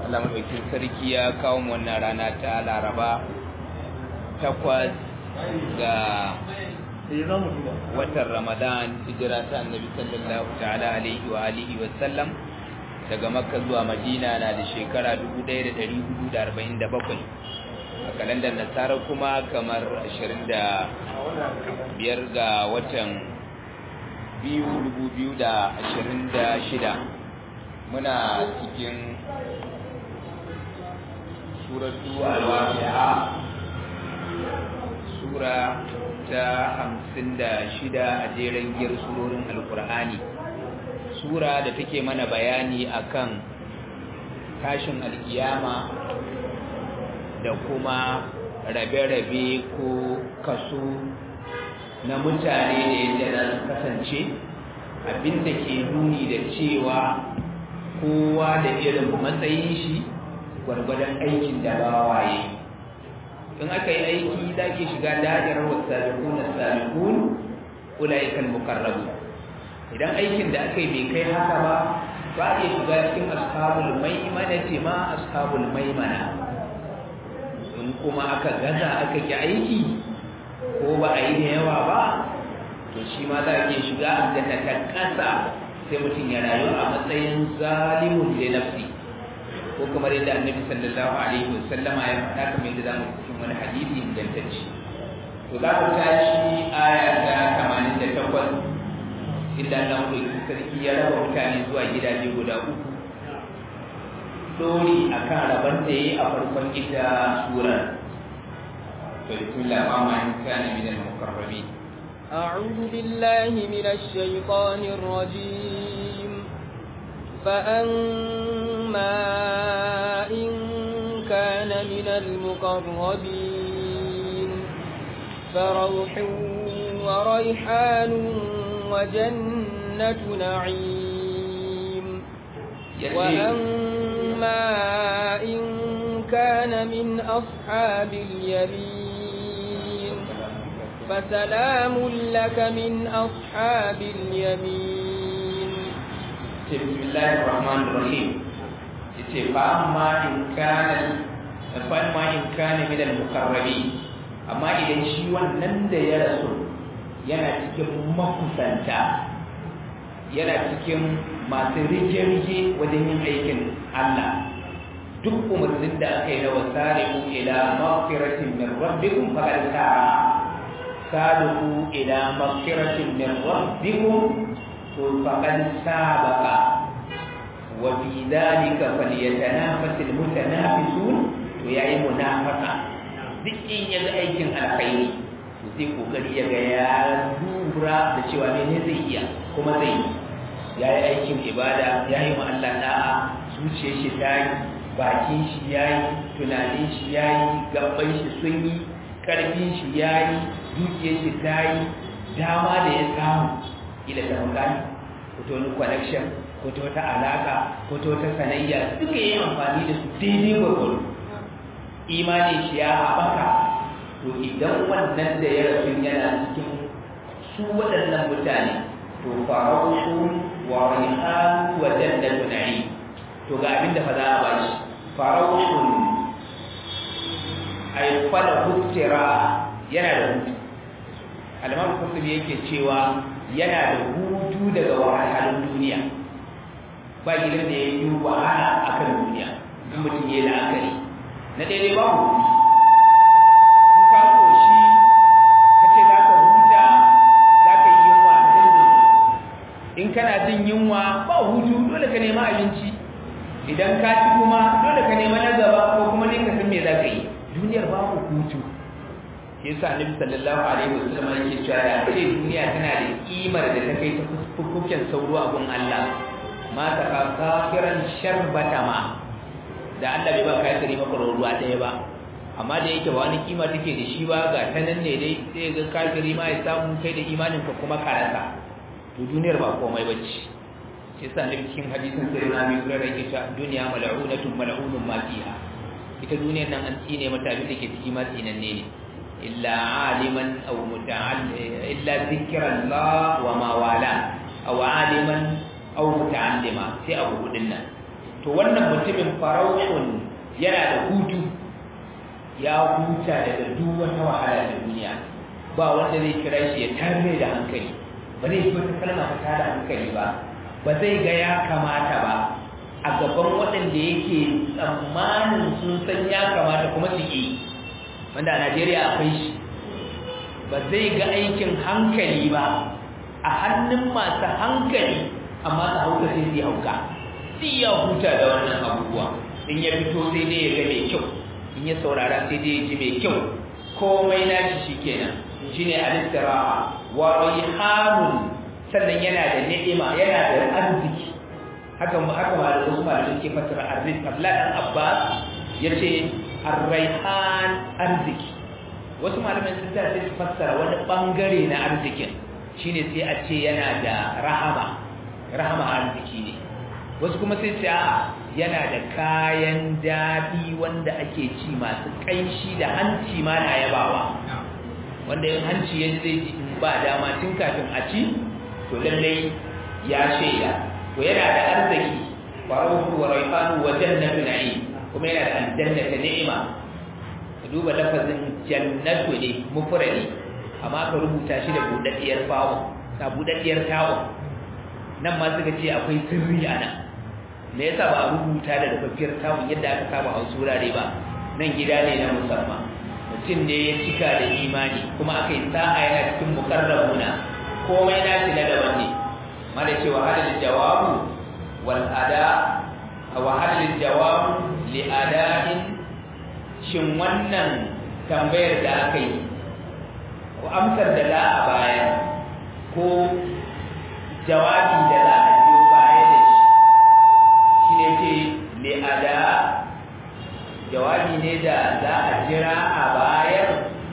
Allah madaukin sarki ya kawo mu wannan rana ta Laraba takwas ga watan Ramadan hijira ta Annabi sallallahu ta'ala alaihi wa alihi wa sallam daga Makka zuwa Madina na da shekara 1447 a kalandar Nasara kuma kamar 25 ga watan biyu dubu biyu da ashirin da shida muna cikin suratu al-waqi'a sura ta hamsin da shida a jeren giyar surorin alkur'ani sura da take mana bayani akan tashin alkiyama da kuma rabe-rabe ko kaso na mutane da yadda za su kasance abinda ke nuni da cewa kowa da irin matsayin shi gwargwadon aikin da bawaye in aka yi aiki za ke shiga da'irar wasabiqun as-sabiqun ulaikal muqarrabu idan aikin da aka yi bai kai haka ba ba a shiga cikin ashabul maimana ce ma ashabul maimana in kuma aka gaza aka ki aiki ko ba a yi da yawa ba to shi ma za a iya shiga aljanna ta kasa sai mutum ya rayu a matsayin zalimun da nafsi ko kamar yadda annabi sallallahu alaihi wasallam ya faɗa kamar yadda zamu cikin wani hadisi ingantacce to za ku tashi aya ta 88 inda Allah mai sarki ya raba mutane zuwa gidaje guda uku dori akan rabon da yayi a farkon ita surar بسم الله الرحمن كان من المقربين أعوذ بالله من الشيطان الرجيم فأما إن كان من المقربين فروح وريحان وجنة نعيم وأما إن كان من أصحاب اليمين فسلام لك من أصحاب اليمين بسم الله الرحمن الرحيم فأما إن كان فأما إن كان من المقربين أما إذا شيء ونند يا رسول yana cikin makusanta yana cikin masu rike-rike wajen yin aikin Allah duk umarnin da aka yi na wasari'u ila maghfiratin min rabbikum faqad sa'a sabiqu ila maghfiratin min rabbikum to faqad sabaqa wa fi dhalika falyatanafasul mutanafisun to yayi munafaqa duk in yaga aikin alkhairi to sai kokari yaga ya lura da cewa ne zai iya kuma zai yayi aikin ibada yayi mu Allah da'a zuciyar shi ta yi bakin shi yayi tunanin shi yayi gaban shi sun yi karfin shi yayi dukiyar shi ta yi dama da ya samu ila ta mutane ko ta wani connection ko ta wata alaka ko ta wata sanayya duka yi amfani da su daidai gwagwaro imanin shi ya haɓaka to idan wannan da ya rasu yana cikin su waɗannan mutane to farautu wa rihan wa jannatu na'im to ga abin da fa za a ba shi faraushun aifada huttira yana da hutu alamar kusur yake cewa yana da hutu daga wahalhalun duniya ba gidan da ya yi wahala a kan duniya in mutum ya yi la'akari na daidai ba hutu in ka koshi ka ce za ka huta za ka yi yunwa in kana jin yunwa ba hutu dole ka nema abinci idan ka ci kuma dole ka nema na gaba ko kuma ne ka san me za ka yi duniyar babu hutu yasa annabi sallallahu alaihi wasallam yake cewa da ce duniya tana da kimar da ta kai ta fuffuken sauro a gun Allah ma ta ka kafiran sharbata ma da Allah bai ba kai tare maka ruwa ɗaya ba amma da yake ba wani kima take da shi ba ga ta nan ne dai sai ga kafiri ma ya samu kai da imanin ka kuma karasa to duniyar ba komai bace yasa ne cikin hadisin sai na bi gurar yake cewa duniya mal'unatun mal'unun ma fiha ita duniyar nan an tsine mata abin da ke ciki ma tsinanne ne illa aliman aw muta'allim illa zikrallah wa ma wala aw aliman aw muta'allima sai abu hudun nan to wannan mutumin farauhun yana da hutu ya huta daga duk wata wahala da duniya ba wanda zai kira shi ya tare da hankali ba zai yi wata kalma ta tada hankali ba ba zai ga ya kamata ba a gaban waɗanda yake tsammanin sun san ya kamata kuma su yi wanda a Najeriya akwai shi ba zai ga aikin hankali ba a hannun masu hankali amma su hauka sai su hauka sai ya huta da wannan abubuwa in ya fito sai dai ya ga mai kyau in ya saurara sai dai ya ji mai kyau komai nashi shikenan shine al-istiraha wa rihanun sannan yana da ni'ima yana da arziki haka haka ma da wasu malamin ke fasara arziki Abdullah dan Abbas yace ar-raihan arziki wasu malaman sun ta sai su fassara wani bangare na arzikin shine sai a ce yana da rahama rahama arziki ne wasu kuma sai ce a yana da kayan daɗi wanda ake ci masu ƙanshi da hanci ma na yabawa wanda yin hanci ya zai ji in ba dama tun kafin a ci to lallai ya shaida to yana da arziki faruhu wa raifanu wa jannatu na'im kuma yana da aljanna ta ni'ima ka duba lafazin jannatu ne mufradi amma ka rubuta shi da budaddiyar fawo ta budaddiyar tawo nan ma suka ce akwai sirri a nan me yasa ba a rubuta da dafaffiyar tawun yadda aka saba a wurare ba nan gida ne na musamman mutum ne ya cika da imani kuma aka yi sa'a yana cikin mukarrabuna komai na shi na daban ne mala ce wa hadal jawabu wal ada wa hadal jawabu li ada'in shin wannan tambayar da aka yi ko amsar da za a bayar ko jawabi da za a biyo baya da shi shi ne ce li'ada jawabi ne da za a jira a bayar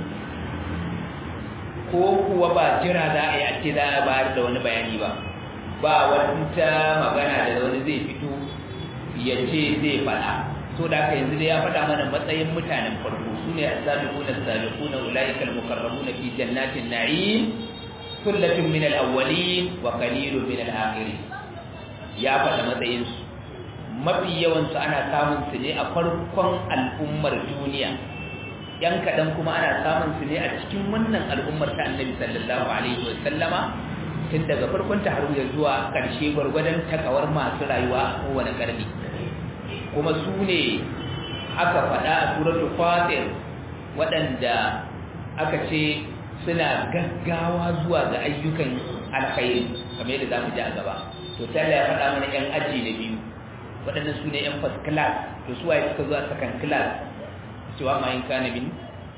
ko kuwa ba jira za a yi a ce za a bayar da wani bayani ba ba wata magana da wani zai fito ya ce zai faɗa so da aka yanzu dai ya faɗa mana matsayin mutanen farko su ne as-sabiquna as-sabiquna ulaika al-muqarrabuna fi jannatin na'im sullatun min al-awwalin wa qalilun min al-akhirin ya faɗa matsayin su mafi yawan su ana samun su ne a farkon al'ummar duniya yan kaɗan kuma ana samun su ne a cikin wannan al'ummar ta annabi sallallahu alaihi wa sallama tun daga farkon ta har zuwa ƙarshe gwargwadon takawar masu rayuwa a kowane ƙarni kuma su ne aka faɗa a suratul fatir waɗanda aka ce suna gaggawa zuwa ga ayyukan alkhairi kamar yadda za mu ji a gaba to sai ya faɗa mana yan aji na biyu waɗannan su ne yan first class to su waye suka zuwa second class cewa ma yin kana min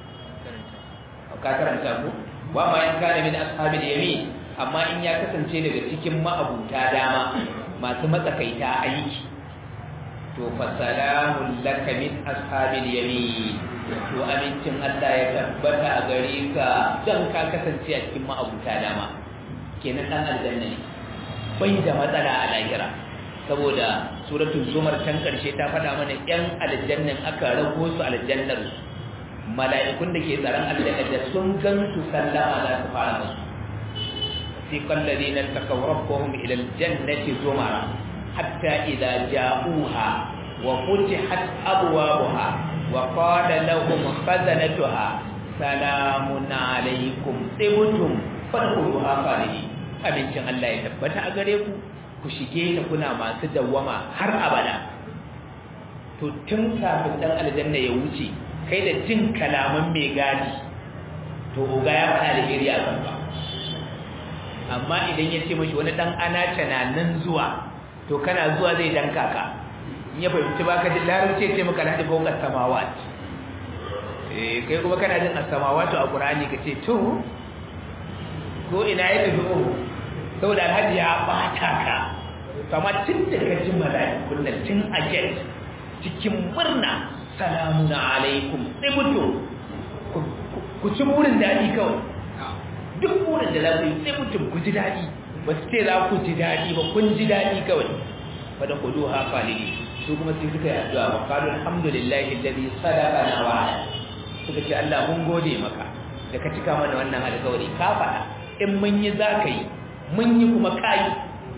ka karanta ko wa ma yin kana min ashabil yamin amma in ya kasance daga cikin ma'abuta dama masu matsakaita aiki to fa salamun laka min ashabil yamin to amincin Allah ya tabbata a gare ka dan ka kasance a cikin ma'abuta dama kenan dan aljanna ne bai da matsala a lahira saboda suratul zumar can karshe ta faɗa mana yan aljannan aka rago su aljannar mala'ikun da ke tsaron aljanna da sun gan su sallama za su fara musu سيق الذين اتقوا ربهم إلى الجنة زمرا حتى إذا جاءوها وفتحت أبوابها وقال لهم خزنتها سلام عليكم طبتم فادخلوها خالدين abincin Allah ya tabbata a gare ku ku shige ta kuna masu dawwama har abada to tun kafin dan aljanna ya wuce kai da jin kalaman mai gadi to uga ya faɗa da iri a kanka amma idan ya ce mashi wani dan anace na nan zuwa to kana zuwa zai danka ka in ya fahimci baka ji larabci ce maka ladi fawqa samawat eh kai kuma kana jin as-samawatu a qur'ani kace to ko ina ya tafi ko saboda alhaji ya bata ka amma tun da ka ji mala'ikun nan tun a get cikin murna salamun alaikum sai mutum ku ci burin daɗi kawai duk burin da za ku yi sai mutum ku ji daɗi ba su ce za ku ji daɗi ba kun ji daɗi kawai wadda ku duha falili su kuma sai suka yi addu'a wa qalu alhamdulillahi alladhi sadaqana wa'ada suka ce Allah mun gode maka da ka cika mana wannan alƙawari ka faɗa in mun yi za ka yi mun yi kuma kai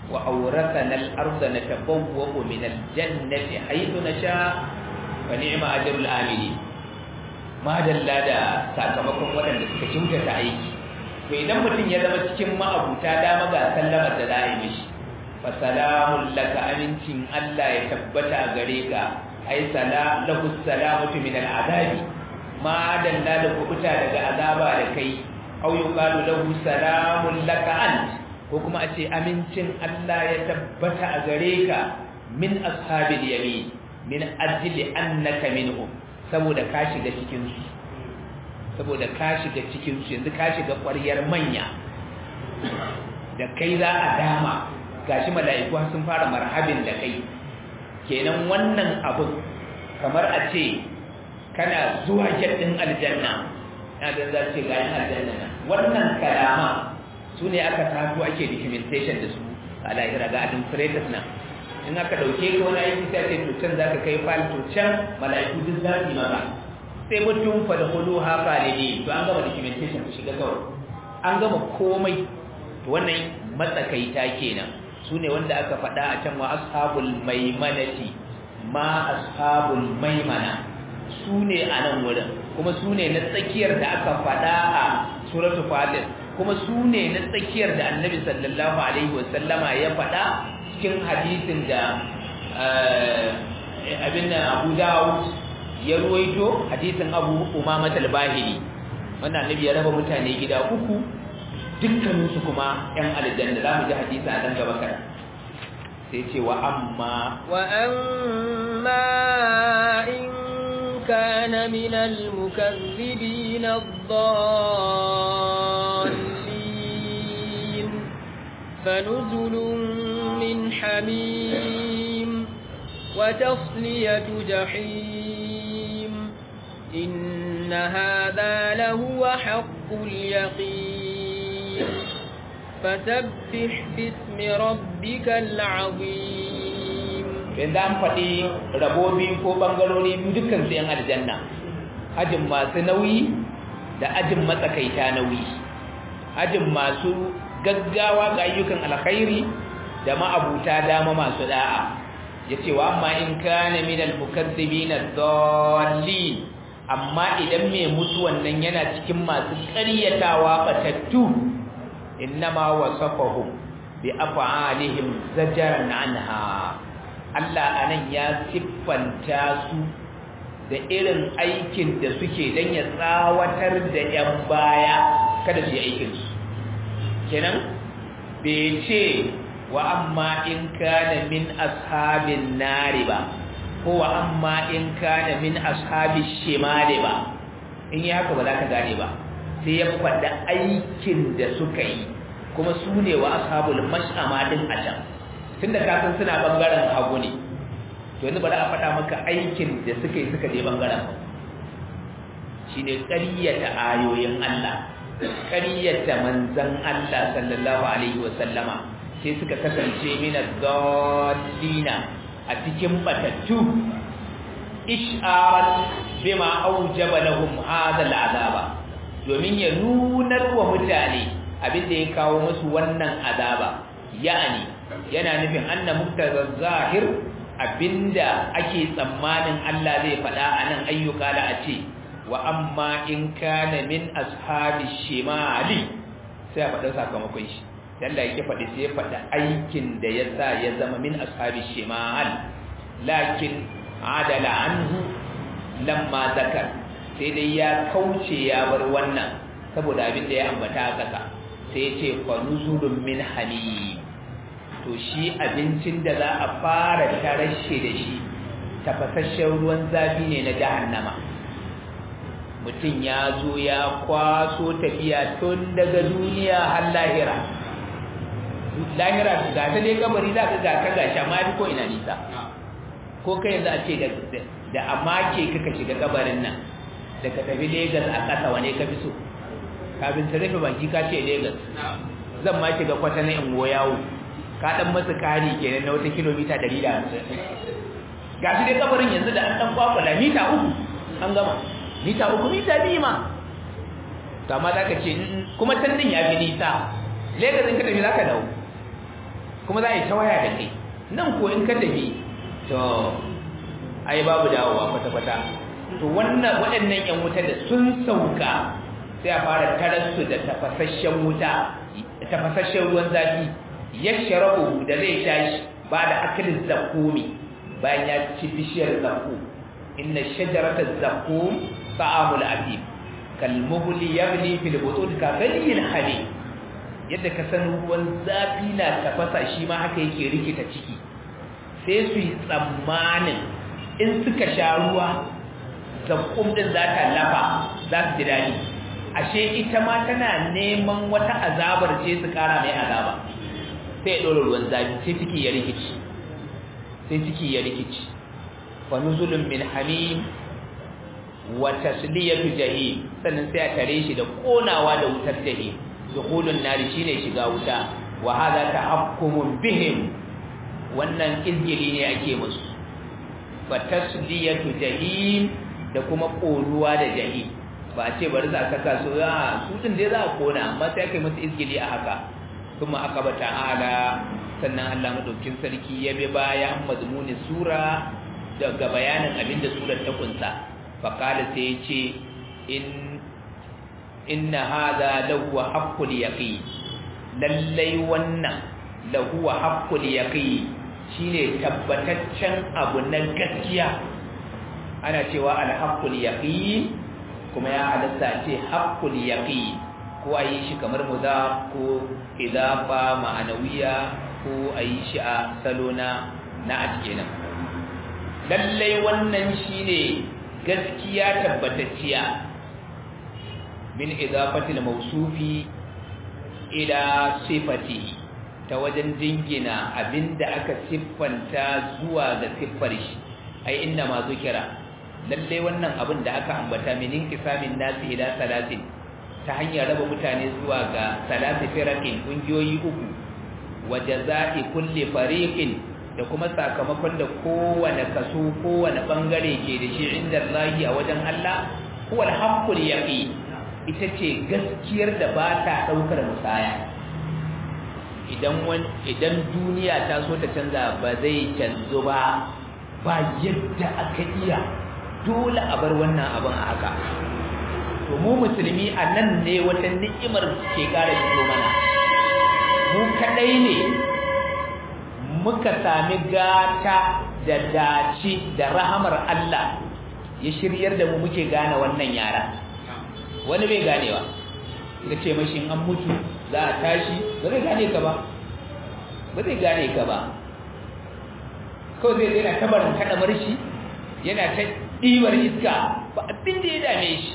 wa awrathana al-ardha natabawwa'u min al-jannati haythu nasha fa ni'ma ajrul amilin ma dalla da sakamakon waɗanda suka kyautata aiki to idan mutum ya zama cikin ma'abuta dama ga sallamar da za a yi mishi fa salamun laka amincin Allah ya tabbata a gare ka ai sala lahu salamatu min al'adabi ma dalla da kubuta daga azaba da kai au yuqalu lahu salamun laka ant ko kuma a ce amincin Allah ya tabbata a gare ka min ashabil yamin min ajli annaka minhum saboda ka shiga cikin su saboda ka shiga cikin su yanzu ka shiga ƙwaryar manya da kai za a dama gashi mala'iku sun fara marhabin da kai kenan wannan abin kamar a ce kana zuwa jaddin aljanna na da za ce gayin aljanna nan wannan kalama su ne aka taso ake documentation da su a lahira ga administrators nan in aka dauke ka wani aiki sai ce to can zaka kai file to can mala'iku duk za su yi maka sai mutum fa da hudu ha khalidi to an gama documentation ku shiga kawai an gama komai to wannan matsakaita kenan su ne wanda aka faɗa a can wa ashabul maimanati ma ashabul maimana su ne a nan wurin kuma su ne na tsakiyar da aka faɗa a suratul fatir kuma su ne na tsakiyar da annabi sallallahu alaihi wasallama ya faɗa cikin hadisin da abin da abu dawud ya ruwaito hadisin abu umama talbahiri wanda annabi ya raba mutane gida uku dukkaninsu kuma yan aljanna za mu ji hadisi a dan gaba kan sai ce wa amma wa amma in kana min al-mukazzibin ad-dallin fanuzulun min hamim wa tasliyatu jahim إن هذا لهو حق اليقين فسبح باسم ربك العظيم yanzu an faɗi rabobi ko ɓangarori dukkan su 'yan aljanna ajin masu nauyi da ajin matsakaita nauyi ajin masu gaggawa ga ayyukan alkhairi da ma'abuta dama masu da'a ya ce wa amma in kana minal mukazzibina dhallin amma idan mai mutu wannan yana cikin masu ƙaryatawa batattu innama wasafahum bi af'alihim zajaran anha Allah anan ya siffanta su da irin aikin da suke dan ya tsawatar da yan baya kada su yi aikin su kenan bai ce wa amma in kana min ashabin nari ba ko wa amma in kana min ashabi shimali ba in yi haka ba za ka gane ba sai ya faɗa aikin da suka yi kuma su ne wa ashabul mash'ama din a can tunda ka san suna bangaren hagu ne to yanzu ba za a faɗa maka aikin da suka yi suka je bangaren hagu shine ƙaryata ayoyin Allah ƙaryata manzon Allah sallallahu alaihi wa sallama sai suka kasance min ad-dallina a cikin batattu isharan bima aujaba lahum hadha al'azaba domin ya nunar wa mutane abinda ya kawo musu wannan azaba yani yana nufin anna muktazaz zahir abinda ake tsammanin Allah zai faɗa anan ayyuka da a ce wa amma in kana min ashabi shimali sai a faɗa sakamakon shi Allah yake faɗi sai ya faɗi aikin da ya sa ya zama min ashabi shimal lakin adala anhu lamma zakar sai dai ya kauce ya bar wannan saboda abin da ya ambata a ƙasa sai ya ce fa nuzulun min hamim to shi abincin da za a fara tarashe da shi tafasasshen ruwan zafi ne na jahannama mutum ya zo ya kwaso tafiya tun daga duniya har lahira lahira ga ta dai kabari za ka ga ka gashi amma ko ina nisa ko kai yanzu a ce da amma ke kaka shiga kabarin nan da ka tafi Legas a ƙasa wane ka fi so kafin ta rufe baki ka ce Legas zan ma shiga kwata na in yawo ka dan masa kari kenan na wata kilomita 150 ga shi dai kabarin yanzu da an dan kwakwala mita uku an gama mita uku mita biyu ma to amma za ka ce kuma can din ya fi nisa Legas in ka tafi za ka dawo kuma za a yi ta waya da kai nan ko in ka tafi to ai babu dawowa kwata-kwata to wannan waɗannan yan wuta da sun sauka sai a fara tararsu da tafasasshen wuta tafasasshen ruwan zafi ya sharabu da zai tashi ba da akalin zakumi bayan ya ci bishiyar zakum inna shajarata zakum ta'amul atim kalmuhli yabni fil butun ka ghayril hali yadda ka san ruwan zafi na tafasa shi ma haka yake rikita ciki sai su yi tsammanin in suka sha ruwa zakum din za ta lafa za su ji daɗi ashe ita ma tana neman wata azabar ce su kara mai azaba sai ya ɗora ruwan zafi sai ciki ya rikici sai ciki ya rikici fa nuzulun min hamim wa tasliyatu jahim sannan sai a tare shi da konawa da wutar jahim dukhulun nari shine shiga wuta wa hadha tahakkumun bihim wannan izgili ne ake musu fa tasliyatu jahim da kuma koruwa da jahim ba a ce bari za a saka su ya su din dai za a kona amma sai aka yi masa izgili a haka kuma aka ba ta'ala sannan Allah madaukin sarki ya bi baya mazmuni sura daga bayanin abin da surar ta kunsa fa kala sai ya ce in inna hadha lahu haqqul yaqin lallai wannan lahu haqqul yaqin shine tabbataccen abu na gaskiya ana cewa al haqqul yaqin kuma ya halatta ce haqqul yaqin ko ayi shi kamar mudaf ko idafa ma'anawiya ko ayi shi a salo na na kenan lallai wannan shine gaskiya tabbatacciya min idafati al-mawsufi ila sifati ta wajen jingina abinda aka siffanta zuwa ga siffar shi ai inna ma zukira lalle wannan abin da aka ambata min inqisamin nasi ila salatin ta hanyar raba mutane zuwa ga salati firaqin kungiyoyi uku wa jazaa'i kulli fariqin da kuma sakamakon da kowane kaso kowane bangare ke da shi inda Allah a wajen Allah huwa al-haqqul yaqin ita ce gaskiyar da ba ta daukar musaya idan idan duniya ta so ta canza ba zai canzo ba ba yadda aka iya dole a bar wannan abin a haka to mu musulmi a nan ne wata ni'imar ke kara fito mana mu kadai ne muka sami gata da dace da rahamar Allah ya shiryar da mu muke gane wannan yara wani bai ganewa ka ce mashi an mutu za a tashi ba zai gane ka ba ba zai gane ka ba kawai zai yana tabarin kada marshi yana ta ɗibar iska ba abin da ya dame shi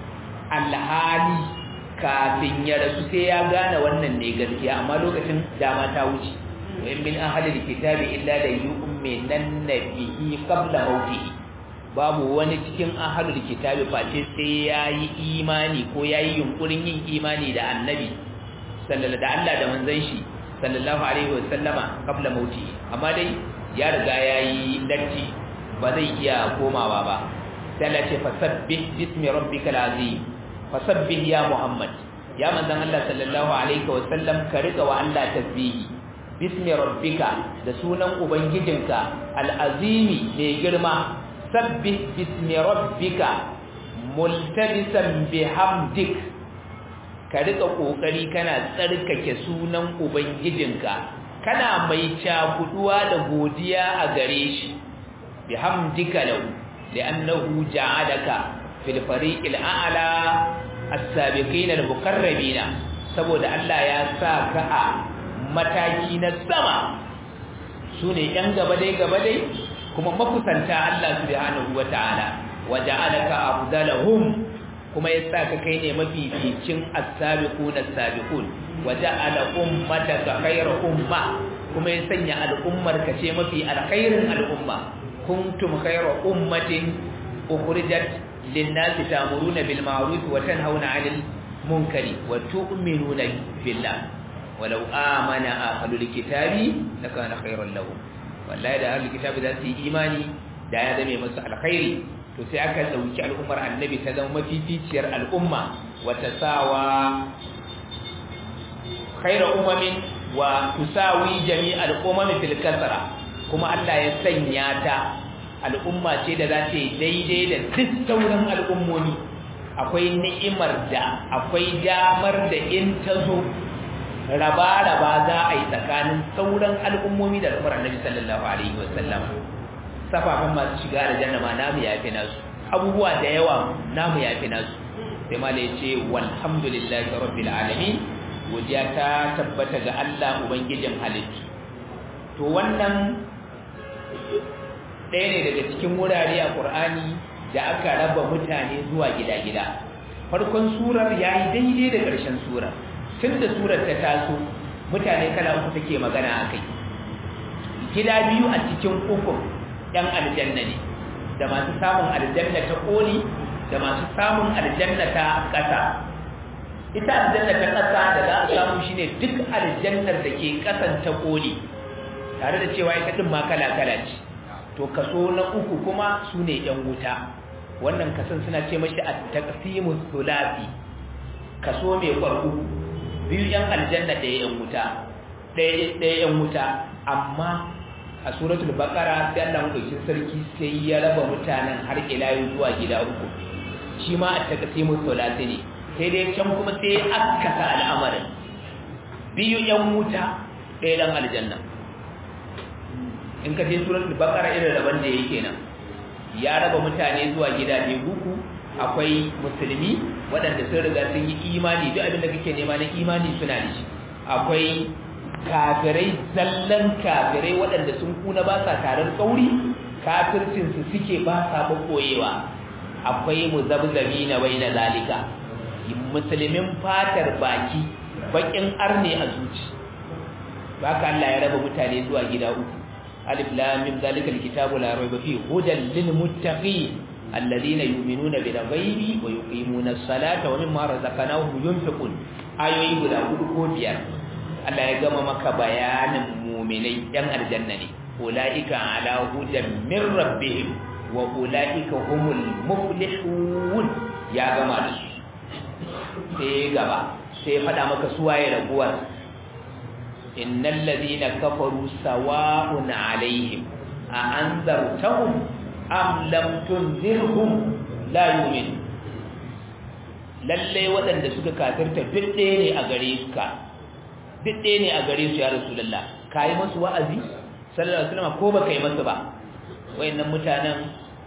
alhali kafin ya rasu sai ya gane wannan ne gaskiya amma lokacin dama ta wuce wa in min ahli kitabi illa la yu'minan bihi qabla mawtihi babu wani cikin ahlul kitabi face sai yayi imani ko yayi yunkurin yin imani da annabi sallallahu da Allah da manzon shi sallallahu alaihi wasallama qabla mauti amma dai ya riga yayi datti ba zai iya komawa ba sai Allah ce fasabbih bismi rabbikal azim fasabbih ya muhammad ya manzon Allah sallallahu alaihi wasallam ka riga wa Allah tasbihi bismi rabbika da sunan ubangijinka al-azimi mai girma sabbih bismi rabbika multabisan bihamdik ka rika kokari kana tsarkake sunan ubangijinka kana mai cakuduwa da godiya a gare shi bihamdika lahu li'annahu ja'alaka fil fariqil a'la as-sabiqin al-muqarrabin saboda Allah ya sa ka a mataki na sama sune yan gaba dai gaba dai kuma makusanta Allah subhanahu wata'ala waja'alaka afdalahum kuma yasa ka kai ne mafificin as-sabiquna as-sabiqun waja'ala ummataka khayra umma kuma ya sanya al'ummar ka ce mafi alkhairin al'umma kuntum khayra ummatin ukhrijat lin-nasi ta'muruna bil ma'ruf wa tanhauna 'anil munkari wa tu'minuna billah walau amana ahlul kitabi lakana khayran lahum wallahi da ahlul kitabi za su yi imani da ya zame musu alkhairi to sai aka dauki al'ummar annabi ta zama mafificiyar al'umma wata sawa khairu ummin wa tusawi jami'al umami fil kasra kuma Allah ya sanya ta al'umma ce da za ta yi daidai da duk sauran al'ummomi akwai ni'imar da akwai damar da in ta zo raba-raba za a yi tsakanin sauran al'ummomi da al'ummar annabi sallallahu alaihi wasallam safafan masu shiga da janna ma namu ya fi nasu abubuwa da yawa namu ya fi nasu sai ma ya ce walhamdulillahi rabbil alamin godiya ta tabbata ga Allah ubangijin halittu to wannan ɗaya ne daga cikin wurare a Qur'ani da aka raba mutane zuwa gida-gida farkon surar yayi daidai da ƙarshen surar tunda surar ta taso mutane kala uku take magana akai gida biyu a cikin uku ɗan aljanna ne da masu samun aljanna ta koli da masu samun aljanna ta ƙasa ita aljanna ta ƙasa da za a samu shine duk aljannar da ke ƙasan ta koli tare da cewa ita din ma kala-kala ce to kaso na uku kuma su ne ‘yan wuta wannan kasan suna ce mashi a taqsimus sulasi kaso mai kwarku biyu ‘yan aljanna ɗaya ‘yan wuta ɗaya ‘yan wuta amma a suratul baqara sai Allah madaukakin sarki sai ya raba mutanen har ila zuwa gida uku shi ma a taqsimus sulasi ne sai dai can kuma sai aka sa al'amarin biyu ‘yan wuta ɗaya ɗan aljanna in ka je suratul baqara irin raban da yake nan ya raba mutane zuwa gidaje uku akwai musulmi waɗanda sun riga sun yi imani duk abin da kake nema na imani suna da shi akwai kafirai zallan kafirai waɗanda sun kuna ba sa taron kauri kafircin su suke ba sa koyewa akwai muzabzabi na bai na zalika musulmin fatar baki bakin arne a zuci baka Allah ya raba mutane zuwa gida uku ألف لام من ذلك الكتاب لا ريب فيه هدى للمتقين الذين يؤمنون بالغيب ويقيمون الصلاة ومما رزقناهم ينفقون ayoyi guda hudu ko biyar Allah ya gama maka bayanin muminai yan aljanna ne ulaika ala hudan min rabbihim wa ulaika humul muflihun ya gama da su sai gaba sai fada maka suwaye raguwar innal ladina kafaru sawa'un alaihim a anzartahum am lam tunzirhum la yu'min lalle waɗanda suka kafirta bidde ne a gare su ka bidde ne a gare su ya rasulullah kai musu wa'azi sallallahu alaihi wasallam ko baka yi musu ba wayannan mutanen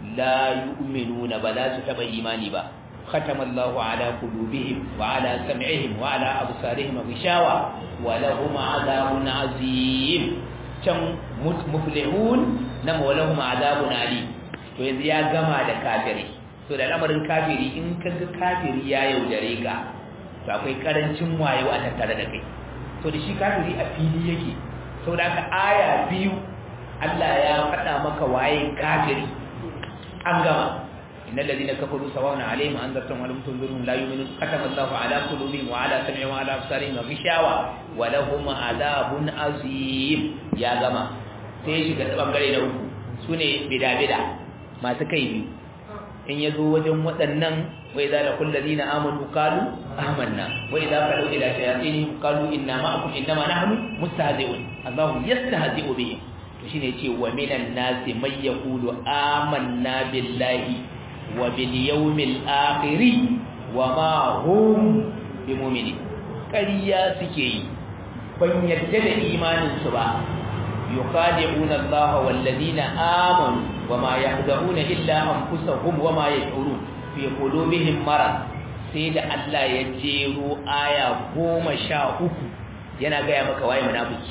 la yu'minuna ba za su taba imani ba ختم الله على قلوبهم وعلى سمعهم وعلى أبصارهم غشاوة ولهم عذاب عظيم can muflihun na walahum azabun ali to yanzu ya gama da kafiri to da lamarin kafiri in kaga kafiri ya yaudare ka to akwai karancin wayo a tattare da kai to da shi kafiri a fili yake saboda haka aya biyu Allah ya faɗa maka waye kafiri an gama إن الذين كفروا سواء عليهم أنذرتهم ولم تنذرهم لا يؤمنون ختم الله على قلوبهم وعلى سمعهم وعلى أبصارهم غشاوة ولهم عذاب عظيم يا جماعة sai shiga bangare na uku su ne bida-bida masu kai biyu in ya zo wajen waɗannan wai za da kullazi na amanu kalu amanna wai za ka ɗauki da shayatini kalu inna ma'akum inna ma nahnu mustahzi'un Allahu yastahzi'u bihim to shine ce wa minan nasi may yaqulu amanna billahi وباليوم الآخر وما هم بمؤمنين ƙarya suke yi ban yadda da imaninsu ba yukhadi'una Allah wallazina amanu wama yahda'una illa anfusahum wama yash'urun fi qulubihim marad sai da Allah ya jero aya goma sha uku yana gaya maka waye munafiki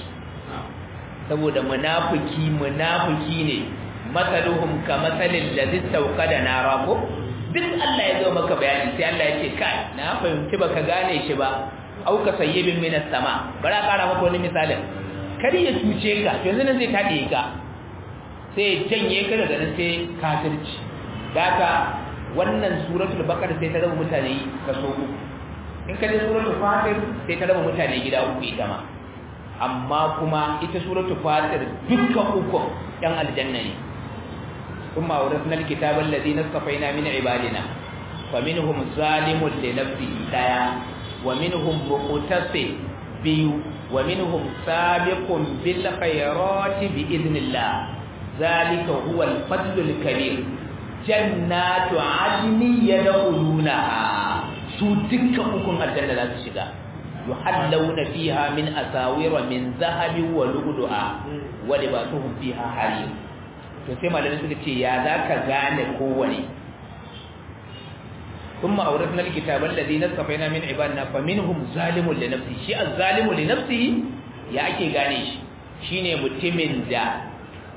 saboda munafiki munafiki ne masaluhum ka masalin ladhi tawqada nara ko duk Allah ya zo maka bayani sai Allah ya ce kai na fahimci baka gane shi ba au ka sayyibin minas sama bara kara maka wani misalin kar ya cuce ka yanzu nan zai tade ka sai janye ka daga nan sai kafirci daga wannan suratul baqara sai ta raba mutane kaso uku in ka je suratul fatir sai ta raba mutane gida uku ita ma amma kuma ita suratul fatir dukkan uku yan aljanna ne ثم أورثنا الكتاب الذين اصطفينا من عبادنا فمنهم ظالم لنفسه دايا ومنهم مقتصد بيو wa minhum sabiqun bil khairati bi idnillah zalika huwa al fadlul kabir jannatu adni yadkhulunaha su dukkan ukun aljanna za su shiga yuhallawna fiha min asawira min zahabin wa lu'lu'a wa libasuhum fiha harir to sai malamin suka ce ya zaka gane kowane ثم أورثنا الكتاب الذي نصفينا من عبادنا فمنهم ظالم لنفسه شيء الظالم لنفسه ya ake gane shi shine mutumin da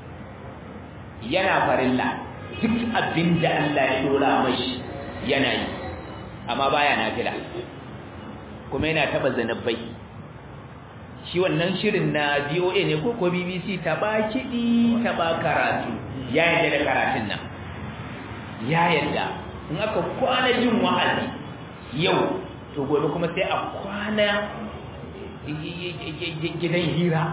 yana farilla duk abin da Allah ya dora mashi yana yi amma baya nafila kuma yana taba zanabbai shi wannan shirin na VOA ne ko ko BBC ta ba kidi ta ba karatu ya yarda da karatun nan ya yarda in aka kwana jin wa'azi yau to gobe kuma sai a kwana gidan hira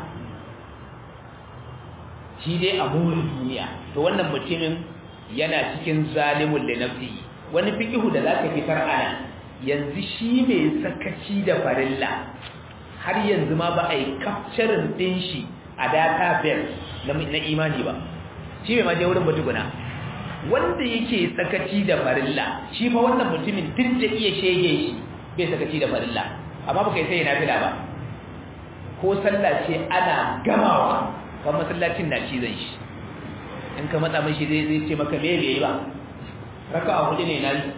shi dai a burin duniya to wannan mutumin yana cikin zalimun da nafsi wani fikihu da zaka fitar ana yanzu shi mai sakaci da farilla har yanzu ma ba a yi kafcarin din shi a database na imani ba shi mai maje wurin batuguna wanda yake sakaci da farilla shi fa wannan mutumin duk da iya shege shi bai sakaci da farilla amma baka sai yana fila ba ko sallah ce ana gamawa kan masallacin na cizon shi in ka matsa mashi zai zai ce maka me bai ba raka a hudu ne na yi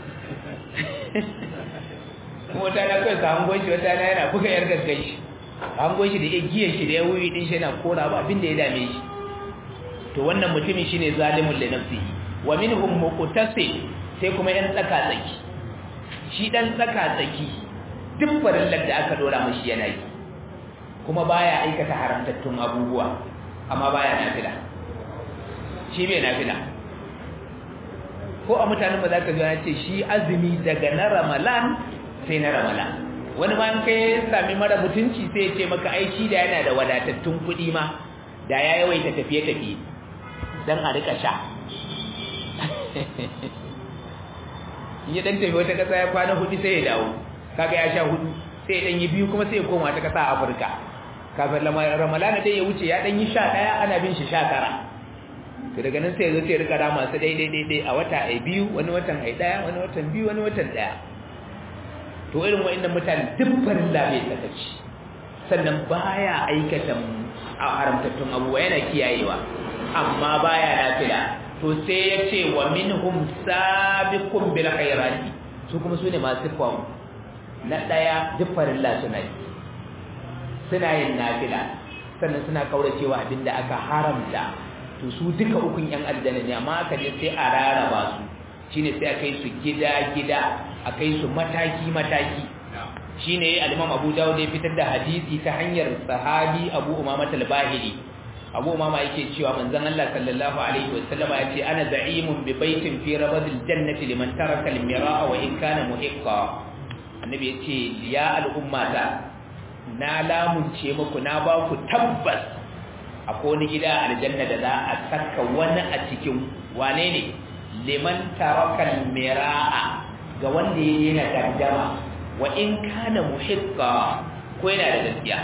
wata na kai ka hangon shi wata na yana buga yar gaggai shi hangon shi da ya giyan shi da ya wuyi din shi yana kora ba abin da ya dame shi to wannan mutumin shine zalimun li nafsihi wa minhum muqtasid sai kuma yan tsaka tsaki shi dan tsaka tsaki duk farillar da aka dora mashi yana yi kuma baya aikata haramtattun abubuwa amma baya nafila shi bai nafila ko a mutanen ba za ka ya ce shi azumi daga na ramalan sai na ramalan wani ma kai sami mara mutunci sai ya ce maka aiki da yana da wadatattun kuɗi ma da ya yawaita tafiye-tafiye don a rika sha ya dan tafi wata kasa ya kwana hudu sai ya dawo kaga ya sha hudu sai ya dan yi biyu kuma sai ya koma ta kasa a Afirka kafin Ramalana dai ya wuce ya dan yi sha daya ana bin shi sha tara to daga nan sai ya zo sai ya rika rama su dai dai dai a wata ai biyu wani watan ai daya wani watan biyu wani watan daya to irin wa'annan mutane duk farin labe sakaci sannan baya aikata a haramtattun abubuwa yana kiyayewa amma baya nafila to sai ya ce wa minhum sabiqun bil khairati su kuma sune masu fawo na daya duk farilla suna yi suna yin nafila sannan suna kauracewa abinda aka haramta to su duka ukun yan aljanna ne amma aka je sai a raraba su shine sai a kai su gida gida a kai su mataki mataki shine al-Imam Abu Dawud ya fitar da hadisi ta hanyar sahabi Abu Umama al-Bahili Abu Umama yake cewa manzon Allah sallallahu alaihi wasallam ya ce ana za'imun bi baitin fi rabadil jannati liman taraka al-mira'a wa in kana muhiqqa annabi yace ya al'ummata na lamunce muku na ba ku tabbas akwai wani gida aljanna da za a saka wani a cikin wane ne liman taraka al-mira'a ga wanda yake na gaddama wa in kana muhiqqa ko yana da gaskiya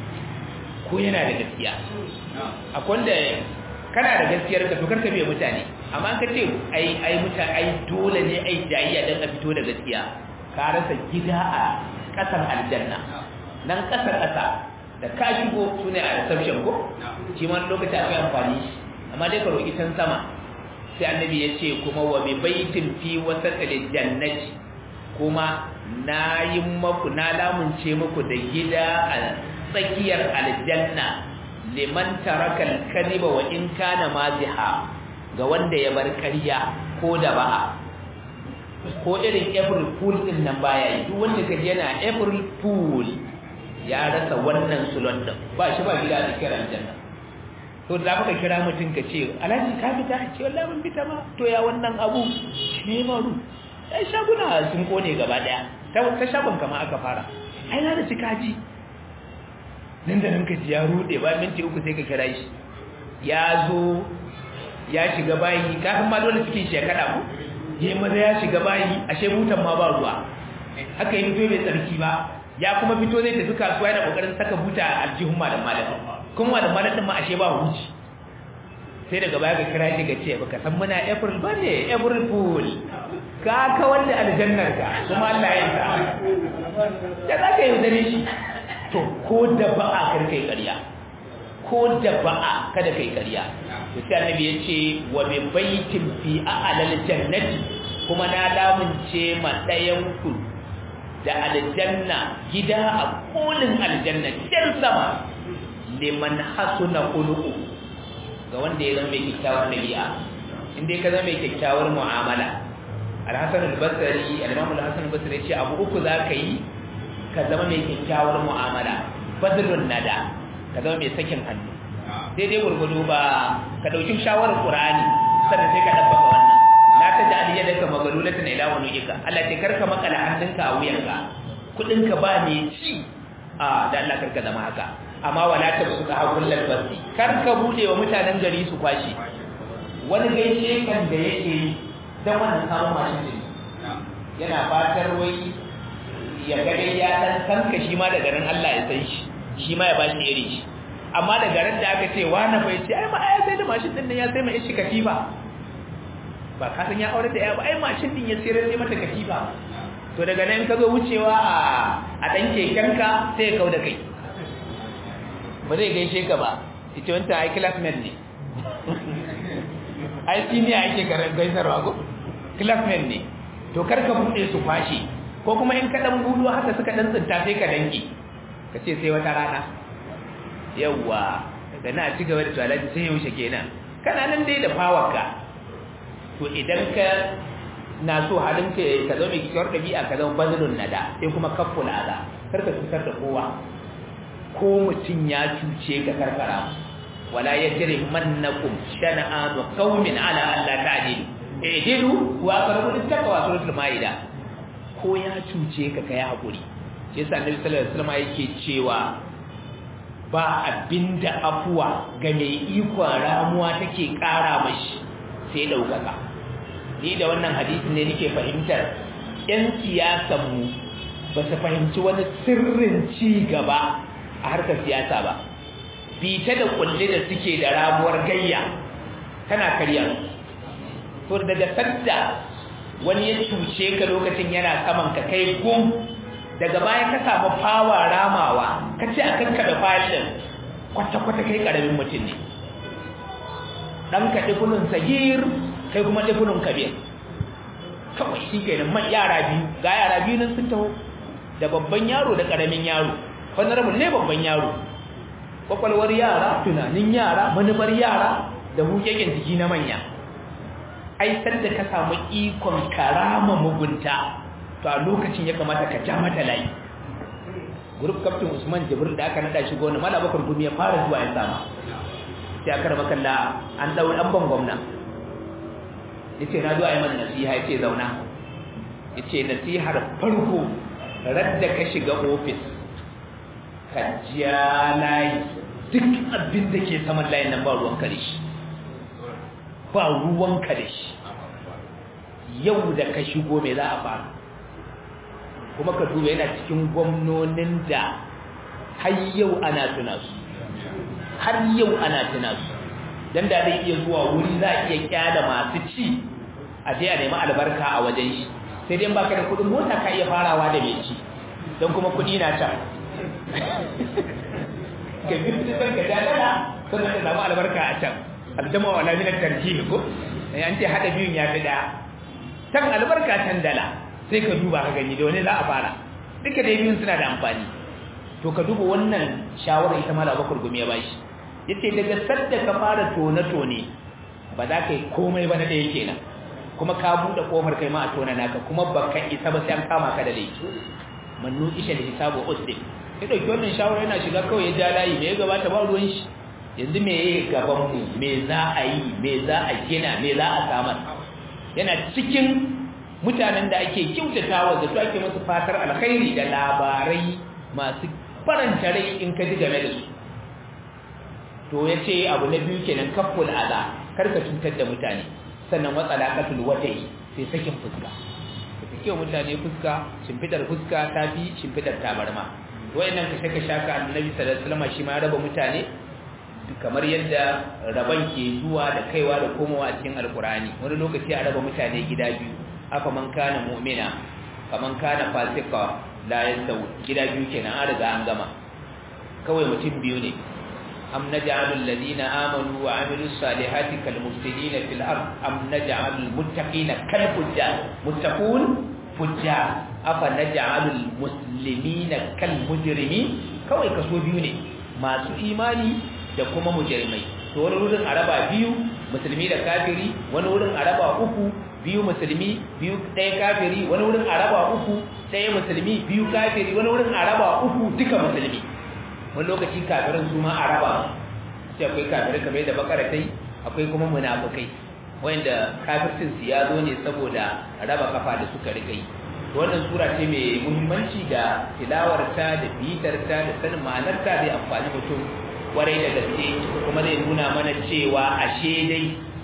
ko yana da gaskiya akwai wanda kana da gaskiyar ka to karka biye mutane amma ka ce ai ai mutane ai dole ne ai jayayya dan a fito da gaskiya ka rasa gida a kasan aljanna nan kasa kasa da ka shigo sune a reception ko shi ma lokaci akwai amfani amma dai ka roki can sama sai annabi ya ce kuma wa bi baitin fi wasatil jannati kuma na yi maku na lamunce muku da gida a tsakiyar aljanna liman taraka al-kadhiba wa in kana maziha ga wanda ya bar ƙarya ko da ba'a ko irin April Fool din nan baya yi duk wanda kaje yana April Fool ya rasa wannan sulon din ba shi ba gida da kiran aljanna to da muka kira mutum ka ce alhaji ka fita ce wallahi mun fita ma to ya wannan abu ne maru ai shaguna sun kone gaba daya ta ta shagon kama aka fara ai na da cikaji nan da nan ka ji ya rude ba minti uku sai ka kira shi ya zo ya shiga bayi kafin ma dole cikin shekara ku je maza ya shiga bayi ashe butan ma ba ruwa haka yi fito bai tsarki ba ya kuma fito zai tafi kasuwa yana kokarin saka buta a aljihun malam malam kuma malam malam din ma ashe ba huci sai daga baya ga kira shi ga ce baka san muna april ba ne april fool ka ka wanda aljannar ka kuma Allah ya sa ya za ka yi dare shi to ko da ba'a kar kai ƙarya ko da ba'a kada kai ƙarya to sai annabi ya ce wa bi baitin fi a'lal jannati kuma na lamunce ma ɗayan ku da aljanna gida a kolin aljanna can sama liman hasuna khuluqu ga wanda ya zama mai kyakkyawar dabi'a inda ka zama mai kyakkyawar mu'amala al-hasan al-basri al-imam al-hasan al-basri ya ce abu uku zaka yi ka zama mai kyakkyawar mu'amala badrun nada ka zama mai sakin hannu daidai gurgudu ba ka dauki shawarar qur'ani sannan sai ka dabbaka wannan la ta ja'al yadaka magalulatan ila wunujika Allah ce karka makala hannunka a wuyanka kudinka ba ne ci a da Allah karka zama haka amma wala ta suka hakul lalbasi karka bude wa mutanen gari su kwashi wani gaishe kan da yake dan wannan samun mashin din yana fatar wai ya ga dai ya dan sanka shi ma da garin Allah ya san shi shi ma ya bashi iri shi amma da garin da aka ce wani bai ce ai ma ai sai da mashin din nan ya sai mai shi katifa ba ka san ya aure da ya ba ai mashin din ya sayar sai mata katifa to daga nan ka zo wucewa a a dan kekenka sai ya kauda kai ba zai gaishe ka ba ita wanta ai classmate ne ai senior ake gaisarwa ko classmate ne to kar ka bude su kwashi ko kuma in ka dan gudu haka suka dan tsinta sai ka danki ka ce sai wata rana yawwa daga na ci gaba da tuwalaji sai yaushe kenan kana nan dai da fawarka to idan ka na so halin ka ka zo mai kikiyar ɗabi'a ka zama bazilun nada sai kuma kaffula aza kar ka cutar da kowa ko mutum ya cuce ka karkara wala yajri mannakum shana'anu qaumin ala alla ta'dilu i'dilu wa aqrabu lit-taqwa suratul maida ko ya cuce ka kai hakuri shi yasa annabi sallallahu alaihi wasallam yake cewa ba abinda afuwa ga mai ikon ramuwa take kara mashi sai daukaka ni da wannan hadisin ne nake fahimtar yan siyasan mu ba su fahimci wani sirrin ci gaba a harkar siyasa ba bita da kulle da suke da ramuwar gayya tana karya to daga sadda wani ya cuce ka lokacin yana saman ka kai gum daga baya ka samu fawa ramawa ka ce a kanka da fayil kwata-kwata kai karamin mutum ne ɗan ka ɗifunin sagir kai kuma ɗifunin kabir kawai shi ke nan yara biyu ga yara biyu nan sun taho da babban yaro da ƙaramin yaro honorable ne babban yaro kwakwalwar yara tunanin yara manufar yara da hukekin jiki na manya ai da ka samu ikon karama mugunta to a lokacin ya kamata ka ja mata layi group captain Usman Jibril da aka nada shi gona mala bakar gumi ya fara zuwa ya sama sai aka raba kalla an dawo dan ban gwamna yace na zuwa yi mana nasiha yace zauna yace nasihar farko radda ka shiga office ka ja layi duk abin da ke saman layin nan ba ruwan kare shi ba ruwan kare shi yau da ka shigo me za a fara kuma ka duba yana cikin gwamnonin da har yau ana tuna su har yau ana tuna su dan da zai iya zuwa wuri za a iya kyada masu ci a je a nemi albarka a wajen shi sai dai baka da kudin mota ka iya farawa da mai ci don kuma kudi na can ka bi da san ka dadala sannan ka samu albarka a can aljama wala min tarjih ko an ce hada biyun ya fi daya can albarka can dala sai ka duba ka gani da wani za a fara duka da biyun suna da amfani to ka duba wannan shawara ita mala bakar gumi ya bashi yace daga sadda ka fara tone tone ba za ka yi komai ba na da yake nan kuma ka bude kofar kai ma a tona naka kuma baka isa ba sai an kama ka da laifi mannu isha da hisabu usdi ya dauki wannan shawara yana shiga kawai ya ja layi me ya gabata ba ruwan shi yanzu me ya gaban mu me za a yi me za a gina me za a samar yana cikin mutanen da ake kyautatawa da su ake musu fatar alkhairi da labarai masu faranta rai in ka ji game da su to ya ce abu na biyu kenan kaful aza karka cutar da mutane sannan watsala katul watai sai sakin fuska ka saki wanke mutane fuska shimfidar fuska tafi shimfidar tabarma wayannan kashe kashe ka annabi sallallahu alaihi wasallam shi ma raba mutane kamar yadda raban ke zuwa da kaiwa da komowa a cikin alkurani wani lokaci a raba mutane gida biyu afa man kana mu'mina kaman kana fasika la yasawu gida biyu kenan an riga an gama kawai mutum biyu ne am naj'alul ladina amanu wa amilus salihati kal mufsidina fil ard am naj'alul muttaqina kal fujjar muttaqun fujjar afa naj'alul muslimina kal mujrimin kawai kaso biyu ne masu imani da kuma mujrimai to wani wurin araba biyu musulmi da kafiri wani wurin araba uku biyu musulmi biyu ɗaya kafiri wani wurin araba uku ɗaya musulmi biyu kafiri wani wurin araba uku duka musulmi wani lokaci kafirin su ma araba sai akwai kafirai kamar da bakara tai akwai kuma munafukai wanda kafircin su ya zo ne saboda raba kafa da suka rika yi wannan sura ce mai muhimmanci da tilawarta da bitarta da sanin ma'anarta zai amfani mutum kwarai da gaske kuma zai nuna mana cewa ashe dai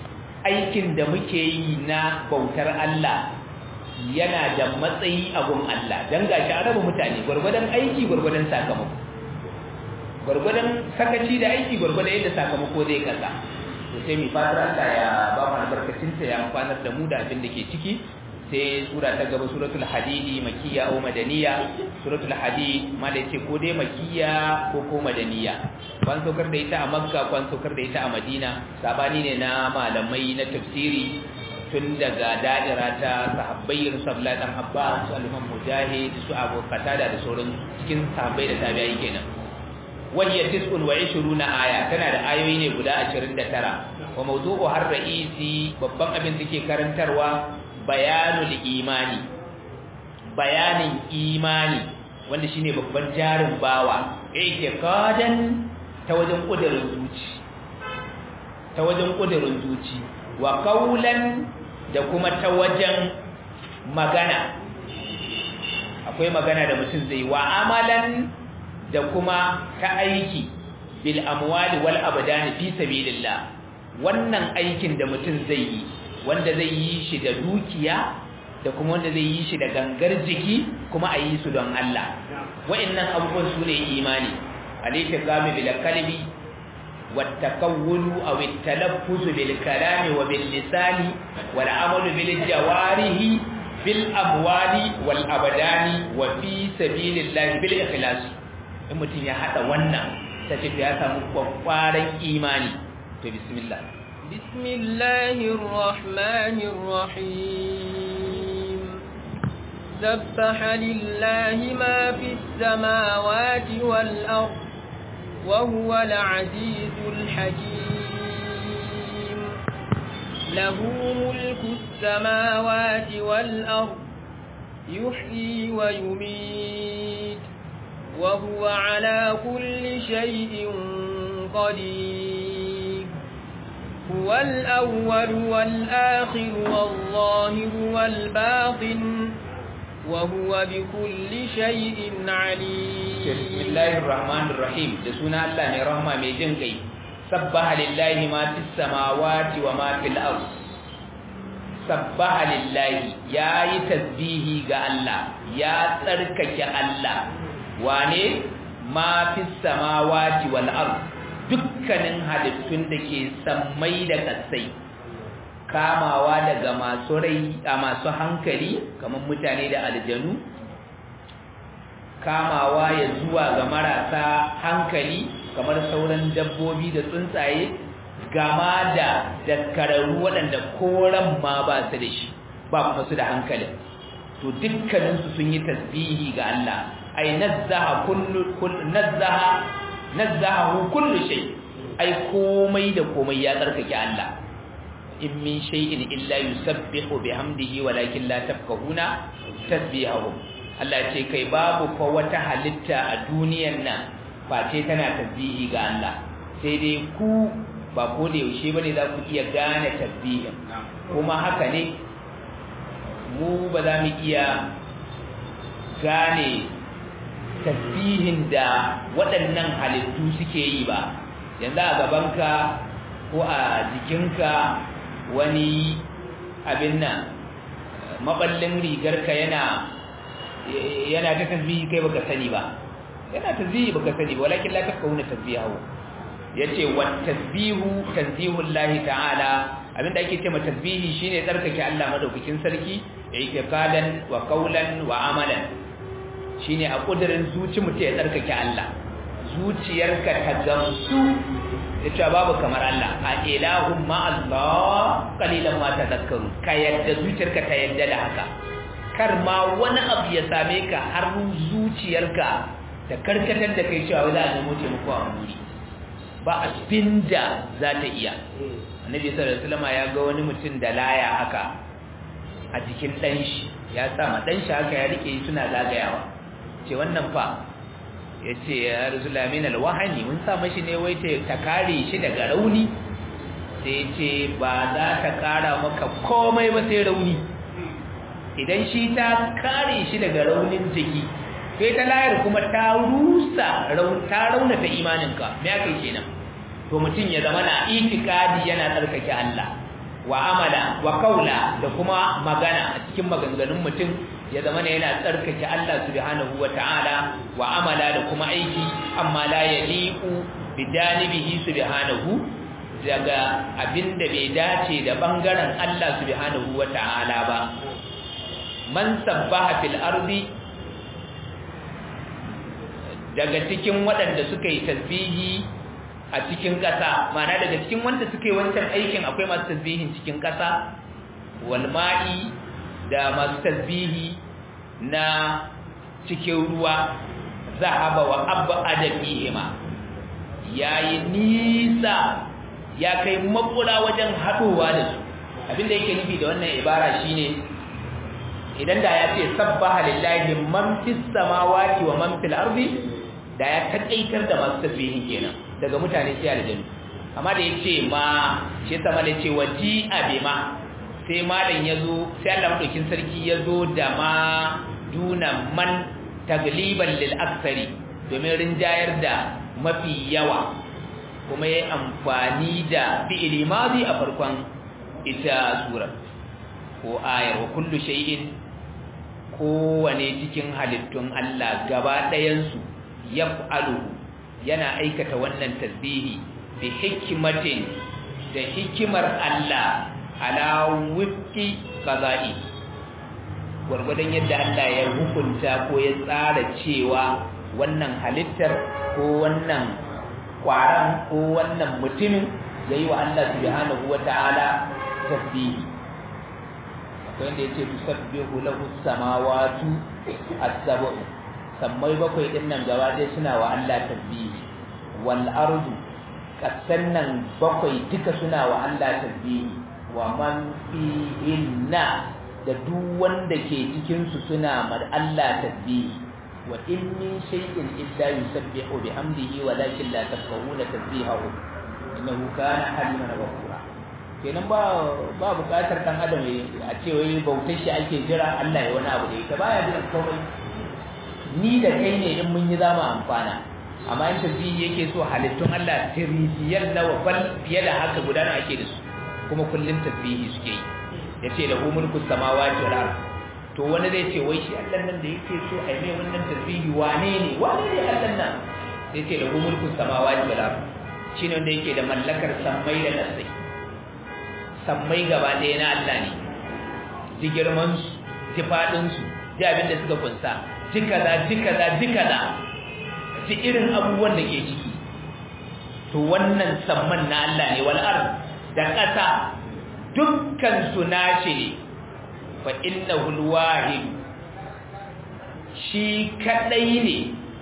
aikin da muke yi na bautar Allah yana da matsayi a gun Allah dan gashi an raba mutane gwargwadon aiki gwargwadon sakamako gwargwadon sakaci da aiki gwargwadon yadda sakamako zai kasa to sai mu fatar Allah ya ba mu albarkacin ta ya amfanar da mu da abin da ke ciki sai sura ta gaba suratul hadidi makiyya ko madaniya suratul hadid mala yace ko dai makiyya ko ko madaniya ban saukar da ita a makka ban saukar da ita a madina sabani ne na malamai na tafsiri tun daga da'ira ta sahabbai irin su Abdullahi dan Abbas su Al-Imam Mujahid su Abu Qatada da sauran cikin sahabbai da tabi'ai kenan wahiya tis'un wa 20 aya tana da ayoyi ne guda 29 wa mawdu'u har ra'isi babban abin da ke karantarwa bayanul imani bayanin imani wanda shine babban jarin bawa i'tiqadan ta wajen kudirin zuci ta wajen kudirin zuci wa qawlan da kuma ta wajen magana akwai magana da mutum zai wa amalan da kuma ta aiki bil amwali wal abdani fi sabilillah wannan aikin da mutum zai yi wanda zai yi shi da dukiya da kuma wanda zai yi shi da gangar jiki kuma a yi su don Allah wa'annan abubuwan su ne imani alayka gami bil kalbi wat takawwulu aw at talaffuz bil kalami wa bil lisani wal amalu bil jawarihi bil amwali wal abdani wa fi sabilillah bil ikhlas in mutum ya hada wannan sai ya samu kwakwaran imani to bismillah بسم الله الرحمن الرحيم سبح لله ما في السماوات والأرض وهو العزيز الحكيم له ملك السماوات والأرض يحيي ويميت وهو على كل شيء قدير هو الأول والآخر والظاهر والباطن وهو بكل شيء عليم بسم الله الرحمن الرحيم لسنا الله نرحمة ميجن كي سبح لله ما في السماوات وما في الأرض سبح لله يا يتسبيه الله يا تركك الله واني ما في السماوات والأرض dukkanin halittun da ke sammai da ƙasai kamawa daga masu rai a masu hankali kamar mutane da aljanu kamawa ya zuwa ga marasa hankali kamar sauran dabbobi da tsuntsaye gama da dakkararru waɗanda koran ma ba su da shi ba kuma su da hankalin to dukkaninsu sun yi tasbihi ga Allah ai nazzaha kullu nazzaha nazzahu kullu shay ai komai da komai ya tsarkake Allah in min shay'in illa yusabbihu bihamdihi walakin la tafqahuna tasbihahu Allah ce kai babu fa wata halitta a duniyar nan face tana tasbihi ga Allah sai dai ku ba ko da yaushe bane za ku iya gane tasbihin kuma haka ne mu ba za mu iya gane tasbihin da waɗannan halittu suke yi ba yanzu a gabanka ko a jikinka wani abin nan maballin rigarka yana yana ta tasbihi kai baka sani ba yana tasbihi baka sani walakin la tafkahuna tasbihahu yace wa tasbihu tanzihullahi ta'ala abinda ake cewa tasbihi shine tsarkake Allah madaukakin sarki i'tiqadan wa qawlan wa amalan shine a kudirin zuci mutum ya tsarkake Allah zuciyarka ta gamsu yace babu kamar Allah a ilahum ma Allah qalilan ma tadhakkaru ka yadda zuciyarka ta yadda da haka kar ma wani abu ya same ka har zuciyarka da karkatar da kai cewa za a nemo taimako a wuri ba abinda za ta iya annabi sallallahu alaihi wasallam ya ga wani mutum da laya haka a jikin dan shi ya sa ma dan shi haka ya rike suna zagayawa ce wannan fa yace ya rasulullah min alwahani mun sa mashi ne wai ta kare shi daga rauni sai ce ba za ta kara maka komai ba sai rauni idan shi ta kare shi daga raunin jiki sai ta layar kuma ta rusa ta raunata imaninka me aka yi kenan to mutum ya zama na itikadi yana tsarkake Allah wa amala wa kaula da kuma magana a cikin maganganun mutum ya zama ne yana tsarkake Allah subhanahu ta'ala wa amala da kuma aiki amma la yaliqu bi janibihi subhanahu daga abinda bai dace da bangaren Allah subhanahu ta'ala ba man sabbaha fil ardi daga cikin waɗanda suka yi tasbihi a cikin ƙasa mana daga cikin wanda suka yi wancan aikin akwai masu tasbihin cikin ƙasa walma'i da masu tasbihi na cikin ruwa zahaba wa abba adabihima yayi nisa ya kai makura wajen haɗowa da su abinda yake nufi da wannan ibara shine idan da ya ce sabbaha lillahi man fis samawati wa man fil ardi da ya takaitar da masu tasbihin kenan daga mutane sai aljanu amma da yace ma shi sama da yace waji abima sai malam yazo sai Allah madaukin sarki yazo da ma duna man tagliban lil aksari domin rinjayar da mafi yawa kuma yayi amfani da fi'ili madi a farkon ita sura ko ayar wa kullu shay'in kowane cikin halittun Allah gaba ɗayansu yaf'alu yana aikata wannan tasbihi bi hikmatin da hikimar Allah ala wifqi qada'i gurgurdan yadda Allah ya hukunta ko ya tsara cewa wannan halittar ko wannan kwaran ko wannan mutumin yayi wa Allah subhanahu wata'ala tasbihi akwai inda yace tusabbihu lahu samawati as-sab'u sammai bakwai din nan gaba ɗaya suna wa Allah tasbihi wal ardu kasan nan bakwai duka suna wa Allah tasbihi wa man fihinna da duk wanda ke cikin su suna ma Allah tasbihi wa in min shay'in illa yusabbihu bihamdihi walakin la tafqahuna tasbihahu innahu kana haliman ghafura kenan ba ba bukatar dan adam a ce wai bautar shi ake jira Allah ya wani abu da ita baya jira komai ni da kai ne in mun yi zama amfana amma in tasbihi yake so halittun Allah tiriyar nawa bal fiye da haka gudana ake da su kuma kullun tasbihi suke yi yace da mulku samawati wal ard to wani zai ce wai shi Allah nan da yake so ai mai wannan tasbihi wane ne wane ne Allah nan sai ce da mulku samawati wal ard shine wanda yake da mallakar sammai da kasai sammai gaba ɗaya na Allah ne ji girman su ji fadin su ji abin da suka kunsa ji kaza ji kaza ji kaza ji irin abubuwan da ke ciki to wannan samman na Allah ne wal ard da ƙasa dukkan su nashi ne fa innahu alwahid shi kadai ne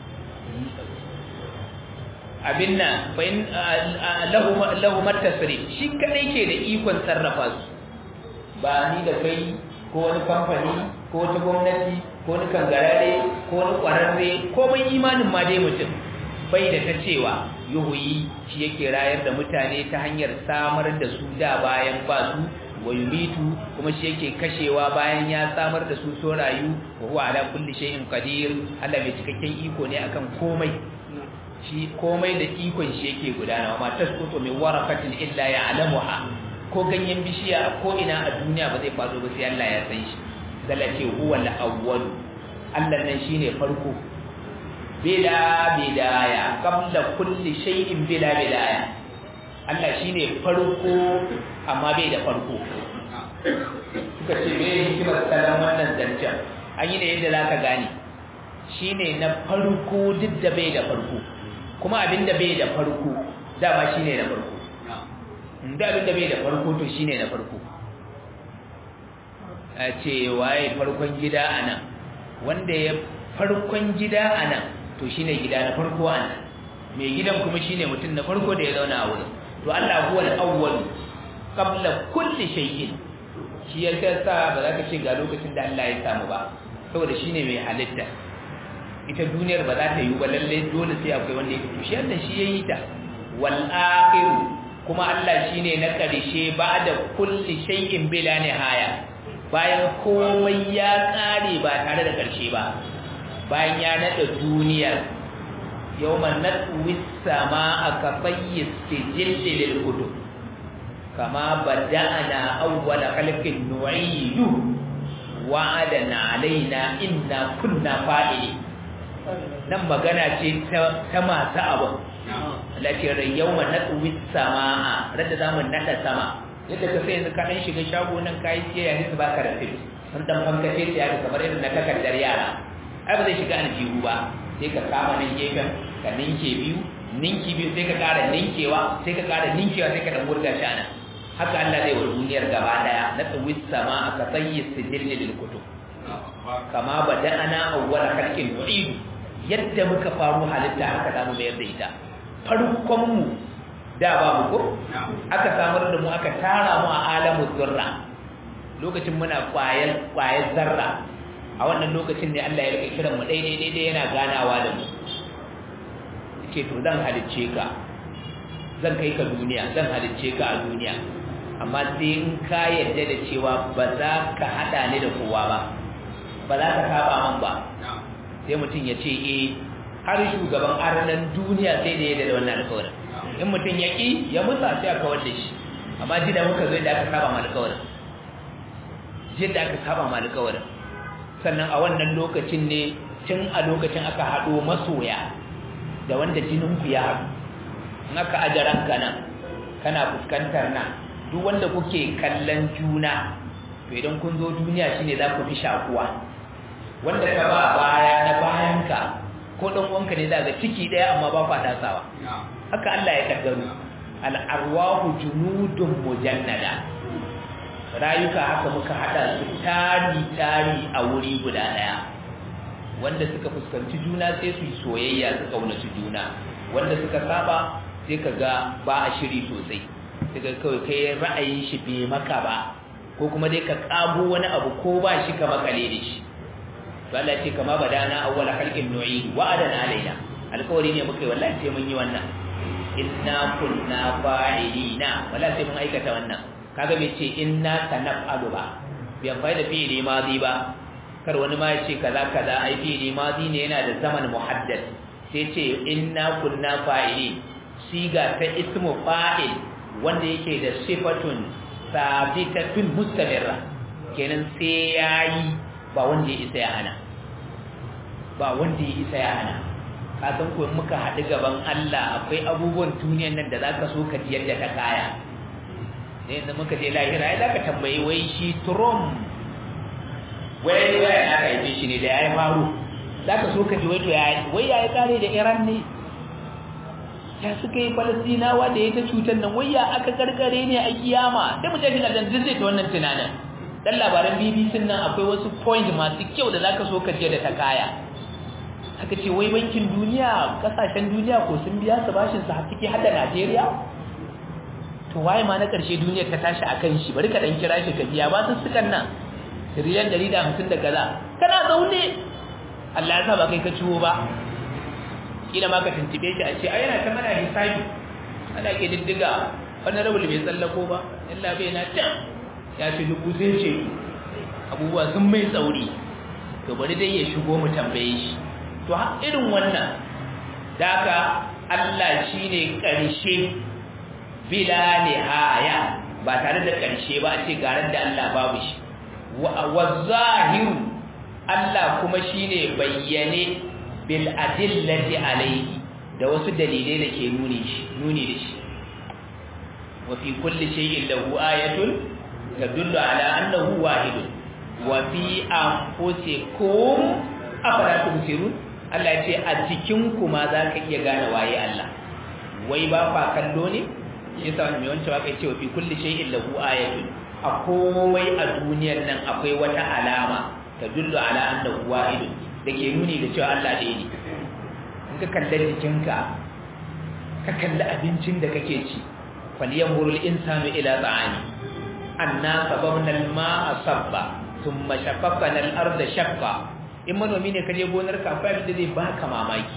abin nan fa in lahu lahu matasrif shi kadai ke da ikon sarrafa su ba ni da kai ko wani kamfani ko wata gwamnati ko wani kangarare ko wani kwararre ko mai imanin ma dai mutum bai da ta cewa yuhuyi shi yake rayar da mutane ta hanyar samar da su da bayan ba su wa yumitu kuma shi yake kashewa bayan ya samar da su so rayu wa huwa ala kulli shay'in qadir Allah mai cikakken iko ne akan komai shi komai da ikon shi yake gudana ma tasqutu min waraqatin illa ya'lamuha ko ganyen bishiya ko ina a duniya ba zai faɗo ba sai Allah ya san shi dala ce huwa al-awwal Allah nan shine farko bila bidaya qabla kulli shay'in bila bidaya Allah shine farko amma bai da farko suka ce me hikimar salan wannan zancen an yi da yadda zaka gane shine na farko duk da bai da farko kuma abinda bai da farko dama shine na farko da abinda bai da farko to shine na farko a ce waye farkon gida anan wanda ya farkon gida anan to shine gida na farko anan mai gidan kuma shine mutum na farko da ya zauna a wurin to Allah huwa al-awwal qabla kulli shay'in shi ya sa ba za ka ce ga lokacin da Allah ya samu ba saboda shine mai halitta ita duniyar ba za ta yi ba lalle dole sai akwai wanda ya shi Allah shi yayi ta wal akhir kuma Allah shine na karshe ba'da kulli shay'in bila nihaya bayan komai ya kare ba tare da karshe ba bayan ya nada duniyar yawman natwi samaa ka tayyis sijilli lil kutub kama bada'ana awwala khalqin nu'idu wa'adana alaina inna kunna fa'ili nan magana ce ta masu abu lafiyar yawma natwi samaa radda zamu nada sama yadda ka sai yanzu ka dan shiga shago nan kai siyayya ne su baka receipt sun dan fankace ta yaka kamar irin na takardar yara ai ba zai shiga aljihu ba sai ka kama nan gefen ka ninke biyu ninki biyu sai ka kara ninkewa sai ka kara ninkewa sai ka dan wurga shi anan haka Allah zai wa duniyar gaba daya na tsawis sama aka sayyi sijilli lil kutub kama bada'ana awwala khalqin nu'idu yadda muka faru halitta haka zamu mayar da ita farkon mu da babu ko aka samar da mu aka tara mu a alamu zurra lokacin muna kwayar kwayar zarra a wannan lokacin ne Allah ya rike kiran mu daidai daidai yana ganawa da mu yake to zan halicce ka zan kai ka duniya zan halicce ka a duniya amma sai in ka yarda da cewa ba za ka hada ni da kowa ba ba za ka saba man ba sai mutum ya ce eh har shugaban arnan duniya sai da yadda da wannan alƙawarin in mutum ya ƙi ya musa sai aka kawar da shi amma ji da muka zo da aka saba ma alƙawarin ji da aka saba ma alƙawarin sannan a wannan lokacin ne tun a lokacin aka haɗo masoya da wanda jininku ya haɗu in aka ajaran ka nan kana fuskantar nan duk wanda kuke kallon juna to idan kun zo duniya shine za ku fi shakuwa wanda ka ba baya na bayanka ko dan uwanka ne za ga ciki daya amma ba kwa tasawa haka Allah ya kaddaro al arwahu junudun mujannada rayuka haka muka hada su tari tari a wuri guda daya wanda suka fuskanci juna sai su yi soyayya su kaunaci juna wanda suka saba sai ka ga ba a shiri sosai daga kawai kai ra'ayin shi bai maka ba ko kuma dai ka kago wani abu ko ba shi ka makale da shi to Allah ce kama badana awwal khalqin nu'i wa'adana alaina alƙawari ne muka yi wallahi sai mun yi wannan inna kunna fa'ilina wallahi sai mun aikata wannan kaga bai ce inna sanaf'alu ba bai amfani da fi'ili madi ba kar wani ma ya ce kaza kaza ai fi'ili madi ne yana da zaman muhaddad sai ce inna kunna fa'ilin siga ta ismu fa'il wanda yake da sifatun sabitatun mustamirra kenan sai yayi ba wanda ya isa ya hana ba wanda ya isa ya hana ka san ko muka haɗu gaban Allah akwai abubuwan duniyan nan da zaka so ka ji yadda ta kaya ne yanzu muka je lahira ai zaka tambayi wai shi Trump wai wai aka yi shi ne da yayi faru zaka so ka ji wai to yayi wai yayi kare da Iran ne ya suka yi Falastinawa da ya ta cutar nan wai ya aka karkare ne a kiyama sai mu tafi da zai ta wannan tunanin dan labaran BBC nan akwai wasu point masu kyau da zaka so ka je da ta kaya aka ce wai bankin duniya kasashen duniya ko sun biya su bashin su har ciki har da Najeriya to waye ma na karshe duniyar ta tashi akan shi bari ka dan kira shi ka biya ba su sukan nan riyan 150 da kaza kana zaune Allah ya sa ba kai ka ciwo ba kila ma ka tuntube shi a ce ai yana ta mana hisabi ana ke diddiga wannan rabul bai tsallako ba illa bai na can ya ci dubu sai ce abubuwa sun mai tsauri to bari dai ya shigo mu tambaye shi to irin wannan daga Allah shine karshe bila nihaya ba tare da karshe ba a ce garan da Allah babu shi wa zahiru Allah kuma shine bayyane bil adillati alayhi da wasu dalilai da ke nuni shi nuni da shi wa fi kulli shay'in lahu ayatun tadullu ala annahu wahidun wa fi anfusikum afala tubsirun Allah ya ce a cikin ku ma za ka iya gane waye Allah wai ba fa kallo ne shi yasa mai wancan waka ce wa fi kulli shay'in lahu ayatun a komai a duniyar nan akwai wata alama tadullu ala annahu wahidun dake nuni da cewa Allah ɗaya ne in ka kalli jikinka ka kalli abincin da kake ci falyanzurul insanu ila ta'ani anna sababna al-ma'a sabba thumma shaqqaqna al-arda shaqqa in manomi ne kaje gonar ka akwai abin da zai baka mamaki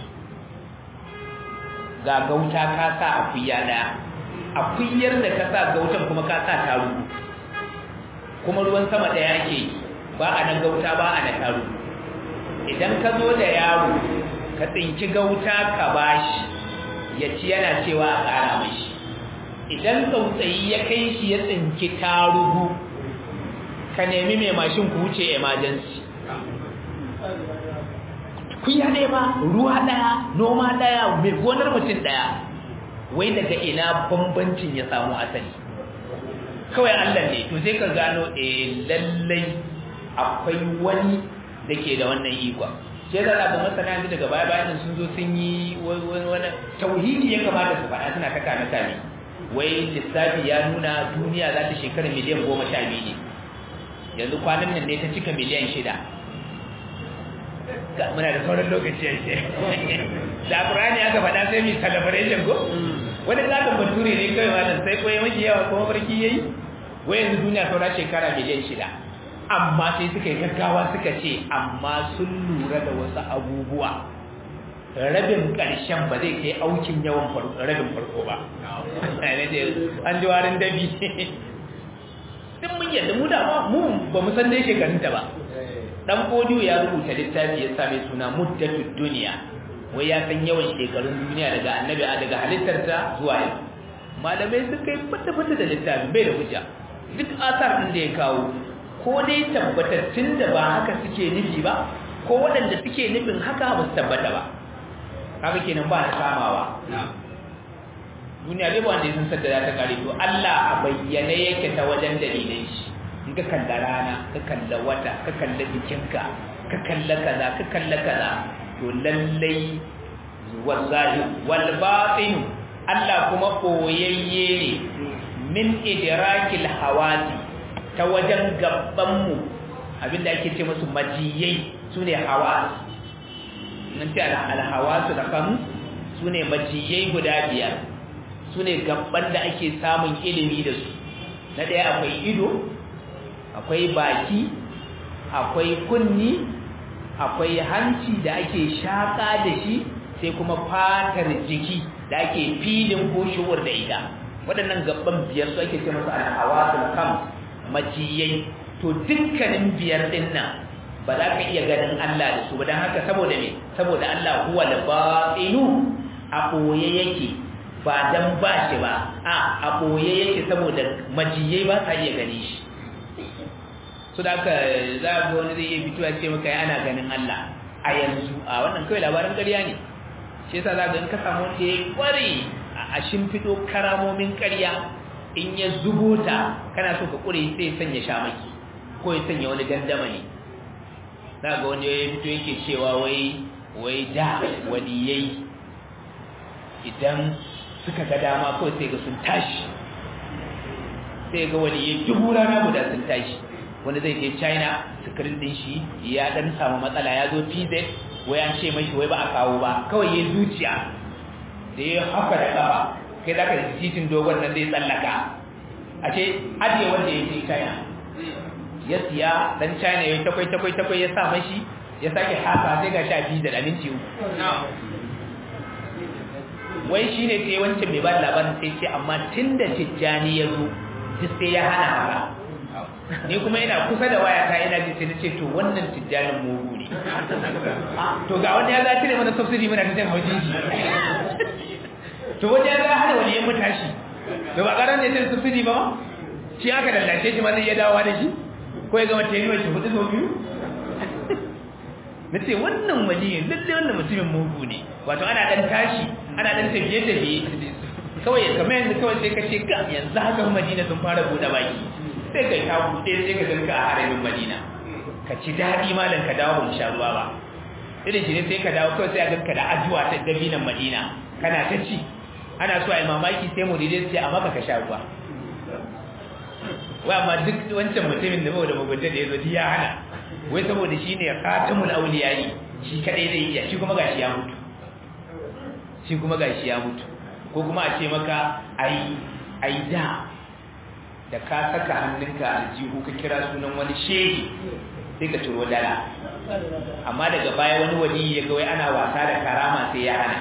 ga gauta ka sa akuya daya akuyar da ka sa gautan kuma ka sa taru kuma ruwan sama daya ake ba a nan gauta ba a na taru idan ka zo da yaro ka tsinki gauta ka bashi ya ci yana cewa a ƙara mashi idan tsautsayi ya kai shi ya tsinki tarugu ka nemi mai mashin ku wuce emergency kuya ɗaya ba ruwa ɗaya noma ɗaya mai gonar mutum ɗaya wai daga ina bambancin ya samu asali kawai allah ne to sai ka gano eh lallai akwai wani da ke da wannan ikon sai da abu masana yanzu daga baya bayan sun zo sun yi wani tauhidi ya kamata su faɗa suna kaka na kame wai lissafi ya nuna duniya za ta shekara miliyan goma sha biyu ne yanzu kwanan nan ne ta cika miliyan shida muna da sauran lokaci ya ce da ƙurani aka faɗa sai mai celebration ko wani zaɓin bature ne kawai malam sai koyi mafi yawa kuma barki ya yi wai yanzu duniya saura shekara miliyan shida amma sai suka yi gaggawa suka ce amma sun lura da wasu abubuwa rabin ƙarshen ba zai kai aukin yawan rabin farko ba an ji warin dabi duk mun yadda mu da mu ba mu san dai shekarunta ba dan kodiyo ya rubuta littafi ya same suna muddatud duniya wai ya san yawan shekarun duniya daga annabi daga halittarta zuwa yau malamai suka yi fata-fata da littafi bai da hujja duk asar din da ya kawo ko dai tabbatattun da ba haka suke nufi ba ko waɗanda suke nufin haka ba su tabbata ba haka kenan ba ta kamawa duniya dai ba wanda ya san sadda za ta kare to Allah a bayyane yake ta wajen dalilai shi in ka kalla rana ka kalla wata ka kalla jikinka ka kalla kaza ka kalla kaza to lallai wallahi wal batin Allah kuma koyayye ne min idrakil hawasi ta wajen gaban mu abinda ake ce musu majiyai sune hawas nan ce al hawasu da kan sune majiyai guda biyar sune gaban da ake samun ilimi da su na daya akwai ido akwai baki akwai kunni akwai hanci da ake shaka da shi sai kuma fatar jiki da ake filin ko shuwar da ita waɗannan gaban biyar su ake ce masu alhawasul kam majiyai to dukkanin biyar din nan ba za ka iya ganin Allah da su ba don haka saboda me saboda Allah huwa al-batinu a boye yake ba dan ba shi ba a a boye yake saboda majiyai ba sa iya gani shi su da aka za ga wani zai iya fitowa ce maka ya ana ganin Allah a yanzu a wannan kawai labarin ƙarya ne shi yasa za ga in ka samu wanda ya kware a shimfiɗo karamomin ƙarya in ya zubo ta kana so ka ƙure sai sanya shamaki ko ya sanya wani dandama ne za ga wani ya fito yake cewa wai wai da waliyai idan suka ga dama kawai sai ga sun tashi sai ga waliyai dubu rana guda sun tashi wani zai je china sikirin din shi ya dan samu matsala ya zo pz wai an ce mai wai ba a kawo ba kawai ya zuciya da ya haka da kafa kai za ka titin dogon nan zai tsallaka a ce ajiye wanda ya je china ya siya dan china ya takwai takwai takwai ya sa mashi ya sake haka sai ga sha pz da minti uku wai shi ne sai wancan mai ba labarin sai ce amma tun da tijjani ya zo duk sai ya hana haka ni kuma ina kusa da waya ta ina ji sai nace to wannan tijjanin mugu ne to ga wanda ya za cire mana subsidy muna cikin haujiji to wanda ya za hana wani yan mutashi to ba karan ne cire subsidy ba shi aka dallace shi ma zai iya dawowa da shi ko ya gama tenuwar shi hudu sau biyu na ce wannan waliyin lalle wannan mutumin mugu ne wato ana dan tashi ana dan tafiye-tafiye kawai kamar yanzu kawai sai ka ce ga yanzu haka madina sun fara buɗe baki sai ka ta buɗe sai ka ganka a haramin madina ka ci daɗi malam ka dawo mu sha ruwa ba irin shi ne sai ka dawo kawai sai a ganka da ajuwa ta dabinan madina kana ta ci ana so a yi mamaki sai mu dide sai a maka ka sha ruwa wai amma duk wancan mutumin da da mugunta da ya zo ya hana wai saboda shi ne khatamul auliyai shi kadai zai iya shi kuma gashi ya mutu shi kuma gashi ya mutu ko kuma a ce maka ai ai da da ka saka hannunka aljihu ka kira sunan wani shehi sai ka turo dala amma daga baya wani wali ya ga wai ana wasa da karama sai ya hana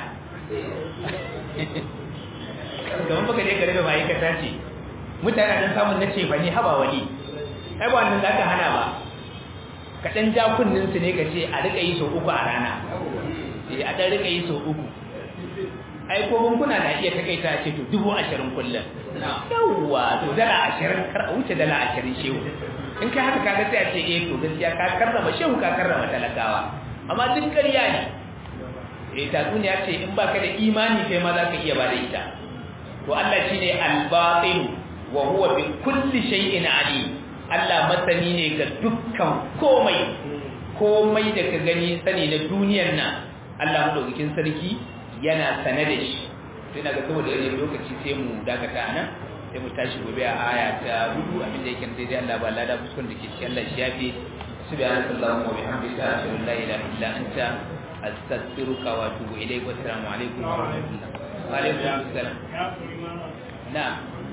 kamar baka je ka rage ma'aikata ce mutane dan samun na cefa ne haba wali ai ba wannan zaka hana ba ka dan ja kunnin su ne ka ce a rika yi sau uku a rana eh a dan rika yi sau uku ai ko bankuna na iya takaita ce to dubu ashirin kullum yawwa to dala ashirin kar a wuce dala ashirin shehu in kai haka kaga sai a ce eh to gaskiya ka karrama shehu ka karrama talakawa amma duk ƙarya ne eh tatsuniya ce in baka da imani kai ma za ka iya ba da ita to Allah shine al-batin wa huwa bi kulli shay'in alim Allah masani ne ga dukkan komai komai da ka gani sani na duniyar nan Allah madaukakin sarki yana sane da shi to ina ga saboda yanayin lokaci sai mu dakata nan sai mu tashi gobe a aya ta hudu abin da yake daidai Allah ba lada fuskon da ke cikin Allah shi yafi subhanaka allahumma wa bihamdika ashhadu an la ilaha illa anta astaghfiruka wa atubu ilayk wa assalamu alaikum wa rahmatullah wa alaikum assalam na'am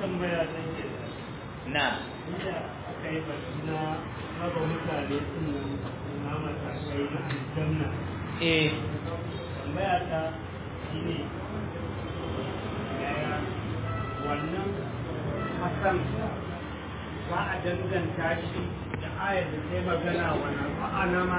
na'am kai na raba mutane sun na matakai na aljanna eh tambaya ta shi ne yaya wannan hasan za a danganta shi da ayar da ta yi magana wa na ma'ana